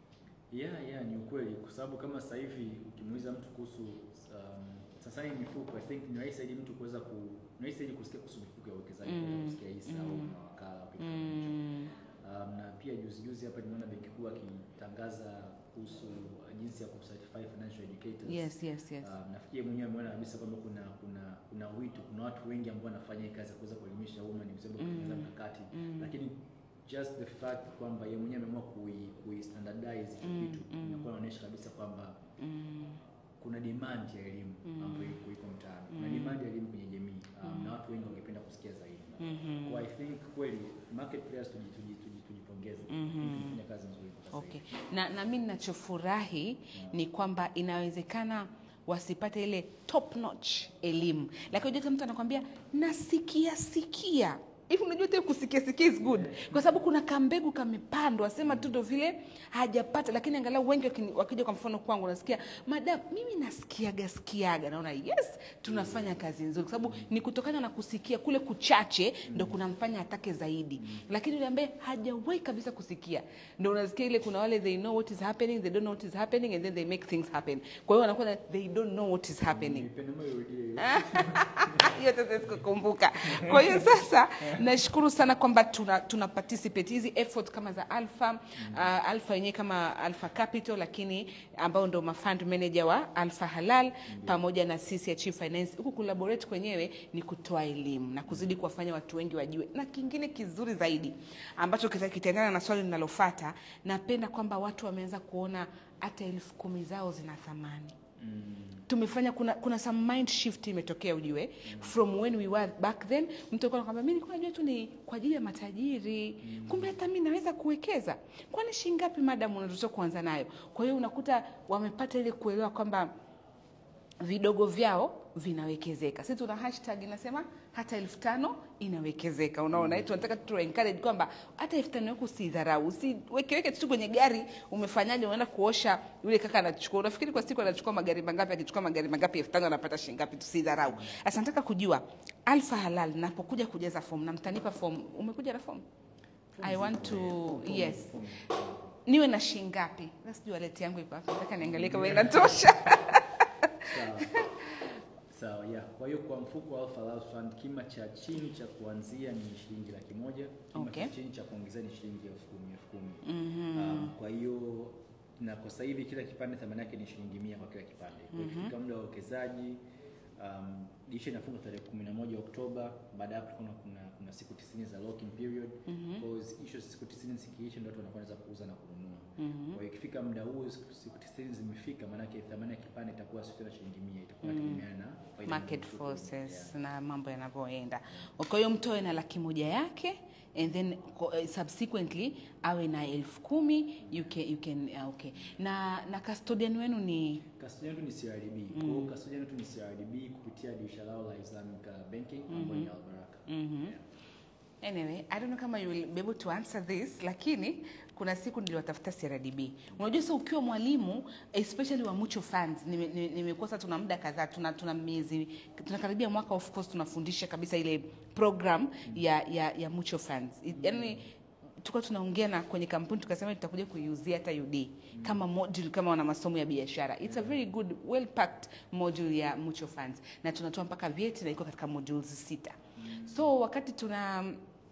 Yeah, yeah, ni ukweli kwa sababu kama sasa hivi ukimuuliza mtu kuhusu um, sasa hii mifuko I think ni rahisi zaidi mtu kuweza ku ni rahisi zaidi kusikia kuhusu mifuko ya uwekezaji Mm, kuliko kusikia hisa au mm. mawakala au kitu kama hicho. Mm, Um, na pia juzi juzi hapa nimeona benki kuu akitangaza kuhusu uh, jinsi ya kucertify financial educators. yes, yes, yes. Um, nafikiri mwenyewe ameona kabisa kwamba kuna kuna kuna wito, kuna watu wengi ambao wanafanya hii kazi ya kuweza kuelimisha umma, ni kusema kutengeneza Mm. mkakati Mm. lakini just the fact kwamba yeye mwenyewe ameamua kui, kui standardize hicho Mm, kitu mm. inakuwa inaonyesha kabisa kwamba Mm, kuna demand ya elimu Mm. ambayo iko iko mtaani, kuna Mm. demand ya elimu kwenye jamii um, Mm. na watu wengi wangependa kusikia zaidi. mhm. Kwa I think kweli market players tuji- tuji- tuji- tujipongeze, Mhm. tunafanya kazi nzuri kwa sasa Okay. hivi. Na, na mi ninachofurahi ni kwamba inawezekana wasipate ile top notch elimu, lakini unajua mtu anakwambia nasikia sikia hivi. Unajua tena kusikia sikia is good, kwa sababu kuna kambegu kamepandwa, sema tu ndo vile hajapata, lakini angalau wengi wakini- wakija kwa mfano kwangu, nasikia madam, mimi nasikiaga sikiaga, naona yes, tunafanya kazi nzuri, kwa sababu ni kutokana na kusikia kule kuchache ndo kunamfanya atake zaidi, lakini yule ambaye hajawahi kabisa kusikia ndo unasikia ile, kuna wale they know what is happening, they don't know what is happening and then they make things happen. Kwa hiyo wanakuwa na- they don't know what is happening Nipende moyo urudie hiyo. hiyo sasa sikukumbuka. Kwa hiyo sasa nashukuru sana kwamba tuna, tuna participate hizi effort kama za Alpha uh, Alpha yenyewe kama Alpha Capital, lakini ambao ndo mafund manager wa Alpha Halal pamoja na sisi ya Chief Finance. Huku collaborate kwenyewe ni kutoa elimu na kuzidi kuwafanya watu wengi wajue, na kingine kizuri zaidi ambacho kita- kitaendana na swali linalofuata, napenda kwamba watu wameanza kuona hata elfu kumi zao zina thamani Mm. tumefanya kuna kuna some mind shift imetokea ujue from when we were back then mtu alikuwa anakwambia mimi nilikuwa najua tu ni kwa ajili ya matajiri kumbe hata mimi naweza kuwekeza kwani shilingi ngapi madam unatakiwa kuanza nayo kwa hiyo unakuta wamepata ile kuelewa kwamba vidogo vyao vinawekezeka. Sisi tuna hashtag inasema hata elfu tano inawekezeka. Unaona, mm. tunataka tu encourage kwamba hata elfu tano yako usidharau, usiwekeweke tu kwenye gari. Umefanyaje? Unaenda kuosha, yule kaka anachukua, unafikiri kwa siku anachukua magari mangapi? Akichukua magari mangapi, elfu tano anapata shilingi ngapi? Tusidharau. Sasa nataka kujua Alpha Halal, napokuja kujaza fomu na mtanipa fomu, umekuja na fomu I want to yes, niwe na shilingi ngapi? Sijui wallet yangu iko hapa, nataka niangalie kama inatosha. Sawa. Sawa, yeah. Kwa hiyo kwa mfuko wa Alpha Halal Fund kima cha chini cha kuanzia ni shilingi laki moja, kima Okay. cha chini cha kuongezea ni shilingi elfu kumi elfu kumi. Mhm. Um, kwa hiyo na kwa sasa hivi kila kipande thamani yake ni shilingi mia kwa kila kipande. Kwa hiyo ikifika muda wa uwekezaji um, dirisha inafunga tarehe 11 Oktoba. Baada ya hapo kuna, kuna, kuna siku 90 za lock in period. Mhm. Kwa hiyo hizo siku 90 zikiisha ndio watu wanakuwa wanaweza kuuza na kununua. Mhm. Kwa hiyo ikifika muda huo siku siku 90 zimefika, maana yake thamani ya kipande itakuwa sio tena shilingi 100, itakuwa Mm. inategemeana na faida market mtu forces Yeah. na mambo yanavyoenda. Kwa hiyo mtu awe na laki moja yake and then ko- eh, subsequently awe na elfu kumi you can, you can, ah, okay. Na na custodian wenu ni Custodian yetu ni CRDB. Kwa hiyo custodian yetu ni CRDB kupitia dirisha lao la Islamic uh, Banking ambayo ni Albaraka. Mhm. Yeah. Anyway, I don't know kama you will be able to answer this, lakini kuna siku niliwatafuta CRDB. Unajua sasa ukiwa mwalimu especially wa mutual funds, nime- nime- nimekosa tuna muda kadhaa, tuna tuna miezi tunakaribia mwaka of course tunafundisha kabisa ile program ya ya, ya mutual funds. I- Yaani tulikuwa tunaongea na kwenye kampuni tukasema tutakuja kuiuzia hata UD kama module kama wana masomo ya biashara. It's a very good well packed module ya mutual funds na tunatoa mpaka vyeti na iko katika modules sita. So wakati tuna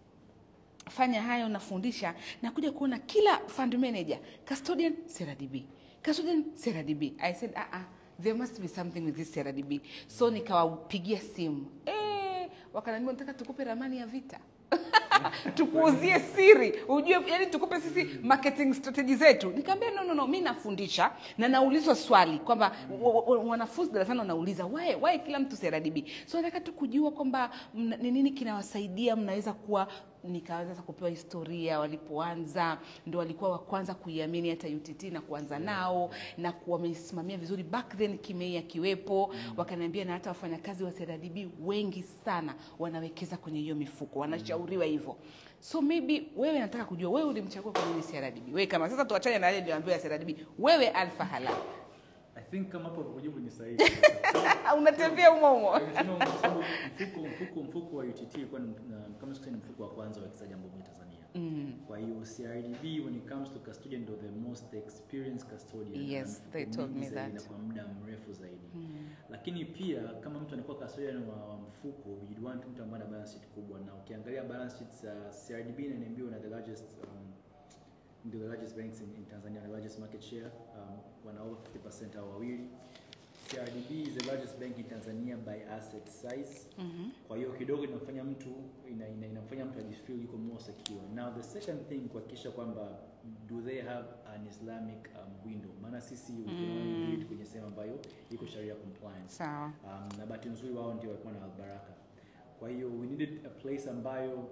fanya hayo nafundisha na kuja kuona kila fund manager custodian CRDB custodian CRDB I said ah ah there must be something with this CRDB so nikawapigia simu eh wakaniambia nataka tukupe ramani ya vita tukuuzie siri ujue yani tukupe sisi marketing strategy zetu nikamwambia no no no mi nafundisha na naulizwa swali kwamba wa- wa- wanafunzi darasani wanauliza why why kila mtu CRDB so nataka tu kujua kwamba mna- ni nini kinawasaidia mnaweza kuwa nikaweza sasa kupewa historia walipoanza ndo walikuwa wa kwanza kuiamini hata UTT na kuanza nao na kuwa wamesimamia vizuri back then kimei akiwepo wakaniambia na hata wafanyakazi wa CRDB wengi sana wanawekeza kwenye hiyo mifuko wanashauriwa hivyo so maybe wewe nataka kujua wewe ulimchagua kwa nini CRDB wewe kama sasa tuachane na yale niliyoambiwa ya CRDB wewe Alpha Halal I think kama hapo kujibu ni sahihi. unatembea umo umo Nimesema kwa sababu mfuko mfuko mfuko wa UTT ilikuwa ni na- kama sikusema ni mfuko wa kwanza wa wekezaji ambao uko Tanzania. Kwa hiyo CRDB when it comes to custodian ndio the most experienced custodian. Yes, Na they mfuko told mingi me zaidi that. Na kwa muda mrefu zaidi. Lakini pia kama mtu anakuwa custodian wa, wa mfuko you'd want mtu ambaye ana balance sheet kubwa na ukiangalia balance sheets za CRDB na NMB wana the largest um, ndio the largest banks in, in Tanzania, the largest market share, um, wana over 50% hao wawili. CRDB is the largest bank in Tanzania by asset size. Kwa hiyo kidogo inafanya mtu ina, ina, inafanya mtu ajifeel yuko more secure. Now the second thing kuhakikisha kwamba do they have an Islamic um, window? Maana sisi we can only do it kwenye sehemu ambayo iko sharia compliance. sawa Um, na bahati nzuri wao ndio walikuwa na Albaraka. Kwa hiyo we needed a place ambayo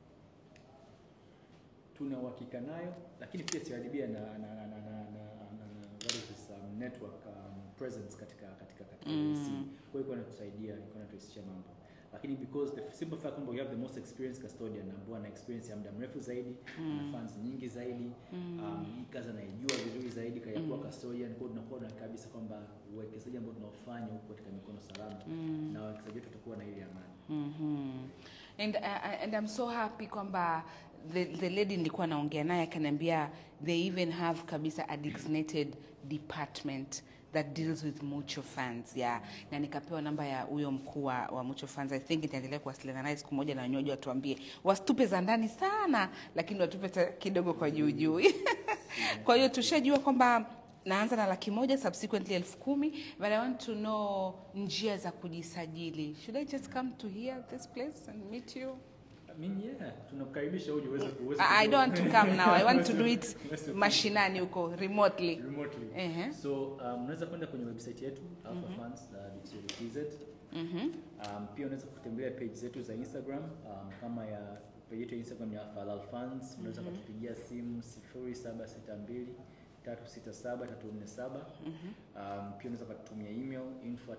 tuna uhakika nayo, lakini pia CRDB ana na, na, na, na, na, na, na what is this, um, network um, presence katika katika katika Mm. EC. Kwa hiyo iko inatusaidia, iko inaturahisishia mambo. Lakini because the simple fact kwamba we have the most experienced custodian ambao ana experience ya muda mrefu zaidi, ana funds nyingi zaidi, um, hii kazi anaijua vizuri zaidi kaya kuwa custodian, kwa hiyo tunakuwa na kabisa kwamba uwekezaji ambao tunaofanya huko katika mikono salama na wawekezaji wetu watakuwa na ile amani. Mhm. And, uh, and I'm so happy kwamba the, the lady nilikuwa naongea naye akaniambia they even have kabisa a designated department that deals with mutual funds yeah. Na nikapewa namba ya huyo mkuu wa wa mutual funds. I think nitaendelea kuwasiliana naye siku moja na wenyewe watuambie wasitupe za ndani sana, lakini watupe ta- kidogo kwa juu juu. Kwa hiyo tushajua kwamba naanza na laki moja subsequently elfu kumi but I want to know njia za kujisajili. Should I just come to here this place and meet you? I mean, yeah, tunakukaribisha uje uweze uweze I, I don't want to come now. I want to do it Uweze- mashinani huko remotely. remotely. Ehe. So um, unaweza kwenda kwenye website yetu alphafunds.co.tz. Mhm. Um, pia unaweza kutembelea page zetu za Instagram um, kama ya page yetu ya Instagram ya Alpha Halal Funds. Unaweza kutupigia simu 0762 367 347. Um, pia unaweza kutumia email info at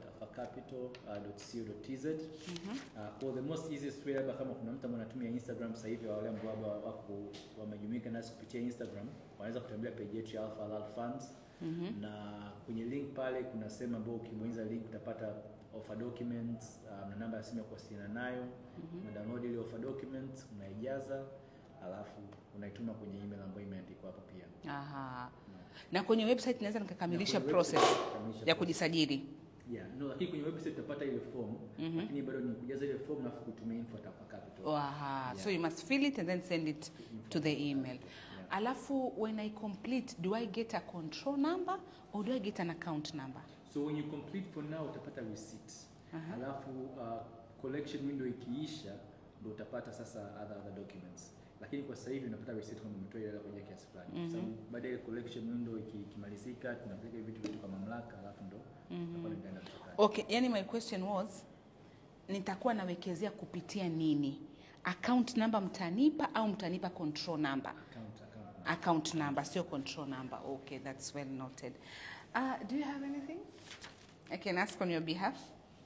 alphacapital.co.tz. Uh, kwa the most easiest way labda kama kuna mtu ambaye anatumia Instagram sasa hivi wale ambao labda wako wamejumuika nasi kupitia Instagram wanaweza kutembelea page yetu ya Alpha Halal Funds na kwenye link pale kuna sehemu ambayo ukibonyeza link utapata offer documents um, na namba ya simu ya kuwasiliana nayo una download ile offer documents unaijaza alafu unaituma kwenye email ambayo imeandikwa hapo pia Aha. Na kwenye website naweza nikakamilisha Na kwenye process website utakamilisha ya process. kujisajili. yeah no lakini kwenye website utapata ile form lakini bado ni kujaza ile form na kutumia info at Alpha Capital Oh, aha. So Yeah. you must fill it and then send it to the email. Alafu when I complete, do I get a control number or do I get an account number? So when you complete for now utapata receipt. Alafu uh, collection window ikiisha ndio utapata sasa other, other documents. Lakini kwa sasa hivi unapata receipt kama umetoa ile hela kwa ajili ya kiasi fulani. Kwa sababu baada ya collection window iki- ikimalizika tunapeleka vitu vyetu kwa mamlaka alafu ndo tutakuwa tunaenda kutoka. Okay, yani my question was nitakuwa nawekezea kupitia nini? Account number mtanipa au mtanipa control number? Account, account. Account number, sio control number. Okay, that's well noted. Uh, do you have anything I can ask on your behalf?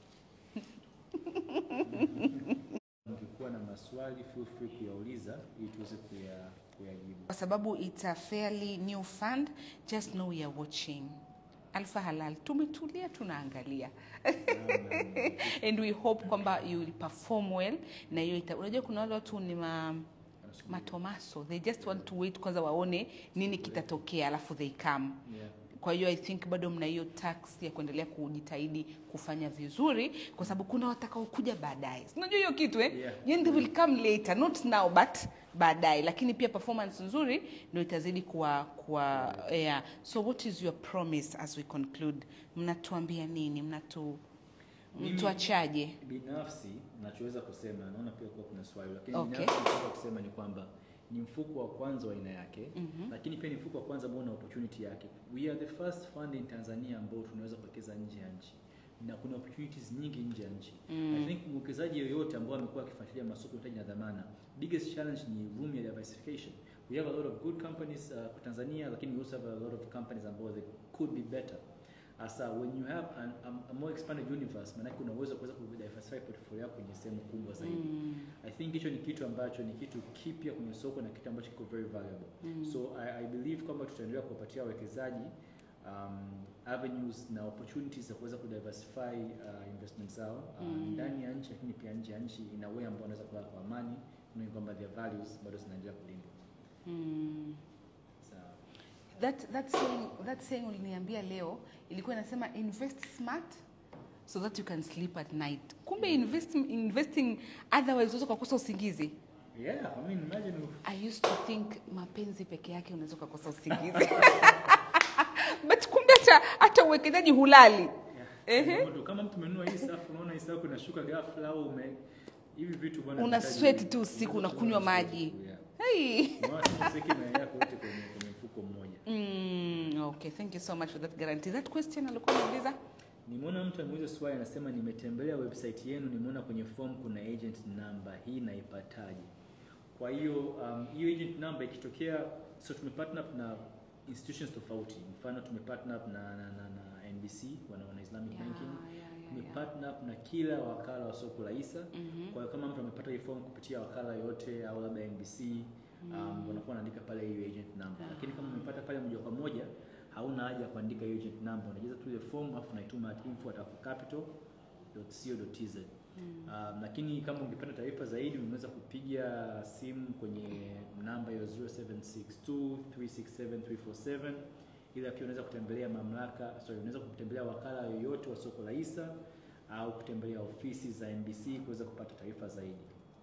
Mkikuwa na maswali feel free kuyauliza ili tuweze kuya kuyajibu. Kwa sababu it's a fairly new fund, just know we are watching. Alpha Halal tumetulia tunaangalia and we hope kwamba you will perform well na hiyo ita- unajua kuna wale watu ni ma, matomaso they just want to wait kwanza waone nini kitatokea alafu they come Yeah. kwa hiyo i think bado mna hiyo tax ya kuendelea kujitahidi kufanya vizuri kwa sababu kuna watakaokuja baadaye Si unajua hiyo kitu eh? Yeah. Yani they will come later not now but baadaye lakini pia performance nzuri ndio itazidi kuwa kuwa yeah. so what is your promise as we conclude mnatuambia nini mnatu Mimi- mtu achaje? binafsi nachoweza kusema naona pia kuwa kuna swali lakini Okay. binafsi nachoweza kusema ni kwamba ni mfuko wa kwanza wa aina yake Mhm. lakini pia ni mfuko wa kwanza ambao una opportunity yake we are the first fund in Tanzania ambao tunaweza kuwekeza nje ya nchi na kuna opportunities nyingi nje ya nchi Mm. I think mwekezaji yoyote ambao amekuwa akifuatilia masoko ya mtaji na dhamana biggest challenge ni room ya diversification we have a lot of good companies uh, kwa Tanzania lakini we also have a lot of companies ambao they could be better Asa when you have an, a, a more expanded universe, maanake una uwezo wa kuweza kudiversify portfolio yako kwenye sehemu kubwa zaidi. Mm. I think hicho ni kitu ambacho ni kitu kipya kwenye soko na kitu ambacho kiko very valuable. Mm. So I, I believe kwamba tutaendelea kuwapatia wawekezaji um, avenues na opportunities za kuweza kudiversify uh, investment zao uh, Mm. ndani ya nchi lakini pia nje ya nchi in a way ambao wanaweza kulala kwa amani knowing kwamba their values bado zinaendelea kulindwa. Mm. Sawa. That, that saying, that saying uliniambia leo ilikuwa inasema invest smart so that you can sleep at night. Kumbe invest, investing otherwise unaweza ukakosa usingizi. Yeah, I mean imagine I used to think mapenzi peke yake unaweza ukakosa usingizi. But kumbe hata hata uwekezaji hulali. Ehe. Yeah. Ndio, Kama mtu umenunua hii safu unaona hii safu inashuka ghafla au ume hivi vitu bwana Una vinahitaji- sweat tu usiku, unakunywa maji. Yeah. Hey. Unaona tu useke mayai yako yote kwenye kwenye mfuko mmoja. Mm, okay, thank you so much for that guarantee. That question alikuwa anauliza? Nimeona mtu ameuliza swali anasema nimetembelea website yenu nimeona kwenye form kuna agent number. Hii naipataje? Kwa hiyo um, hiyo agent number ikitokea so tumepartner up na institutions tofauti. Mfano tumepartner up na, na, na, na NBC wana wana Islamic Yeah, Banking. yeah, yeah, yeah. Tumepartner up na kila wakala wa soko la hisa. Mhm. Kwa hiyo kama mtu amepata hii form kupitia wakala yote au labda NBC um, wanakuwa wanaandika pale hiyo agent number. Ah. Lakini kama umepata pale moja kwa moja hauna haja ya kuandika hiyo agent number, unajaza tu ile form afu unaituma at info@capital.co.tz. Um, lakini kama ungepata taarifa zaidi unaweza kupiga simu kwenye namba hiyo 0762367347 ila pia unaweza kutembelea mamlaka sorry, unaweza kutembelea wakala yoyote wa soko la hisa au kutembelea ofisi za NBC kuweza kupata taarifa zaidi.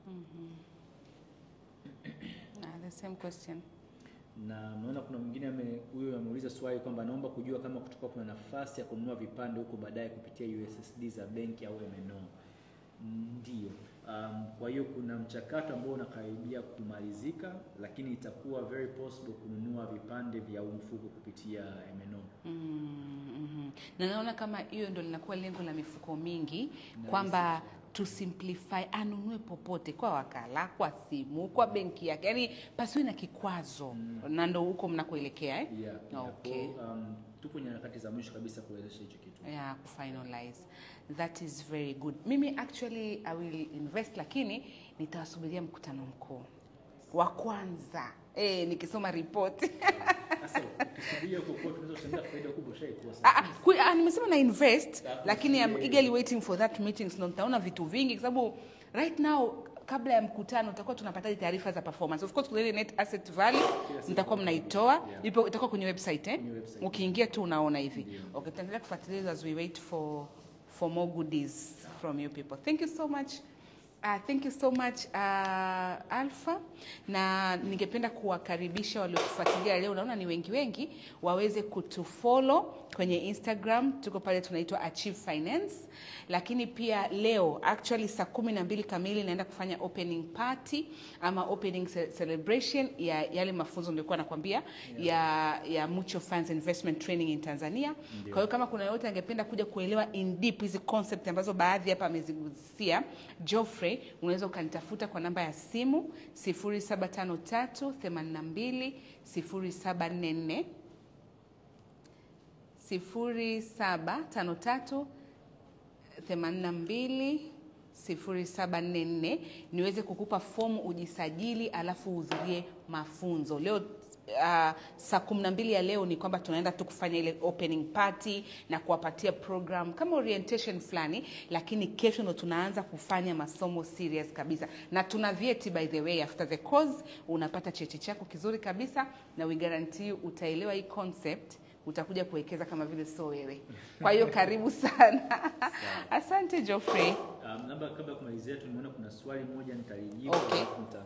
Ah, the same question. Na naona kuna mwingine ame huyo ameuliza swali kwamba anaomba kujua kama kutakuwa kuna nafasi ya kununua vipande huko baadaye kupitia USSD za benki au MNO. Ndio. Um, kwa hiyo kuna mchakato ambao unakaribia kumalizika, lakini itakuwa very possible kununua vipande vya huu mfuko kupitia MNO. Mm, mhm. Na naona kama hiyo ndo linakuwa lengo la mifuko mingi Na kwamba to simplify, anunue popote kwa wakala, kwa simu, kwa benki yake, yaani pasiwe na kikwazo Mm. na ndo huko mnakoelekea eh? Yeah, yeah. Okay. Kwa, um, tupo kwenye harakati za mwisho kabisa kuwezesha hicho kitu. yeah, kufinalize that is very good mimi actually i will invest lakini nitawasubiria mkutano mkuu wa kwanza eh, nikisoma ripoti Sasa ukisubiria huko kwa tunaweza kushangaa faida kubwa ushaikosa. Ah, ah, kwe- ah, nimesema na invest Alafu lakini I'm usikie- eagerly waiting for that meeting so nitaona vitu vingi kwa sababu right now kabla ya mkutano tutakuwa tunapata taarifa za performance of course kuna ile net asset value siku. mtakuwa mnaitoa Yeah. ipo itakuwa kwenye website eh Kwenye website. ukiingia tu unaona hivi Ndio. okay tutaendelea kufuatilia as we wait for for more goodies from you people thank you so much Uh, thank you so much uh, Alpha, na ningependa kuwakaribisha waliotufuatilia leo, naona ni wengi wengi, waweze kutufollow kwenye Instagram, tuko pale tunaitwa Achieve Finance, lakini pia leo actually saa kumi na mbili kamili naenda kufanya opening party ama opening ce- celebration ya yale mafunzo nilikuwa nakwambia ya, ya Mutual Funds Investment Training in Tanzania. Ndio. Kwa hiyo kama kuna yoyote angependa kuja kuelewa in deep hizi concept ambazo baadhi hapa amezigusia Geoffrey, unaweza ukanitafuta kwa namba ya simu 0753 82 0744 0753 82 0744 niweze kukupa fomu ujisajili, alafu uhudhurie mafunzo leo. Uh, saa kumi na mbili ya leo ni kwamba tunaenda tu kufanya ile opening party na kuwapatia program kama orientation fulani, lakini kesho ndo tunaanza kufanya masomo serious kabisa, na tuna vyeti by the way. After the course unapata cheti chako kizuri kabisa, na we guarantee you utaelewa hii concept utakuja kuwekeza kama vile sio wewe. Kwa hiyo karibu sana. Asante Geoffrey. Um, labda kabla ya kumalizia tu nimeona kuna swali moja nitalijibu Okay. alafu nita- nitafunga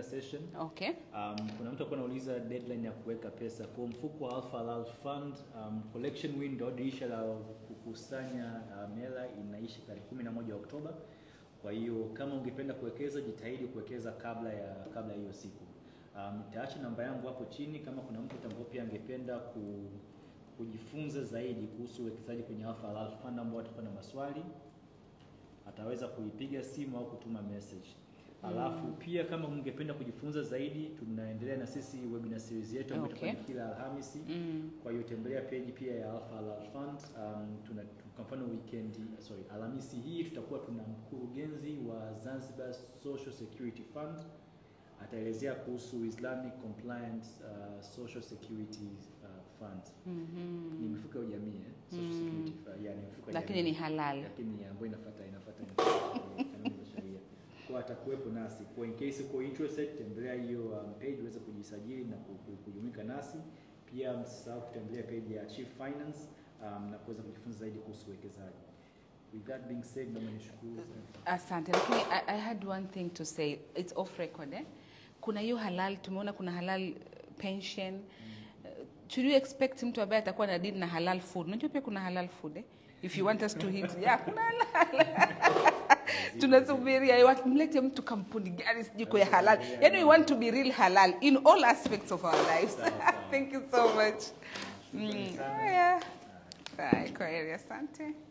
tunafunga session. Okay. Um, kuna mtu alikuwa anauliza deadline ya kuweka pesa kwa mfuko wa Alpha Halal Fund. Um, collection window dirisha la kukusanya um, hela inaisha tarehe 11 Oktoba. Kwa hiyo kama ungependa kuwekeza, jitahidi kuwekeza kabla ya kabla ya hiyo siku. Um, nitaacha namba yangu hapo chini kama kuna mtu ambao pia angependa ku, kujifunza zaidi kuhusu uwekezaji kwenye Alpha Halal Fund ambao atakuwa na maswali ataweza kuipiga simu au kutuma message. Alafu pia kama mngependa kujifunza zaidi, tunaendelea na sisi webinar series yetu ambayo Okay. itafanya kila Alhamisi. Mm. Kwa hiyo tembelea page pia ya Alpha Halal Fund. Um, tuna kwa mfano weekend, sorry, Alhamisi hii tutakuwa tuna mkurugenzi wa Zanzibar Social Security Fund ataelezea kuhusu Islamic Compliant uh, Social Security uh, Fund. Mhm. Ni mifuko ya jamii eh? Social Mm. Security Fund. Yeah, ni mifuko ya Lakini jamii ni halal. lakini ambayo inafuata inafuata kanuni za sheria. Kwa atakuwepo nasi. Kwa in case uko interested, tembelea hiyo um, page uweze kujisajili na ku- ku- kujumuika nasi. Pia msisahau kutembelea page ya Chief Finance um, na kuweza kujifunza zaidi kuhusu uwekezaji. With that being said, naomba nishukuru sana. Asante, lakini I, I had one thing to say. It's off record eh? Kuna hiyo halal, tumeona kuna halal uh, pension. Uh, should you expect mtu ambaye atakuwa na deal na halal food? Unajua pia kuna halal food eh? If you want us to hit, yeah, kuna halal. Tunasubiria eh, mlete mtu kampuni gani sijui kwa ya halal. Yaani we want to be real halal in all aspects of our lives. Sawa, sawa. Thank you so much. Shukrani Mm. sana. Yeah. Bye, kwa heri, asante.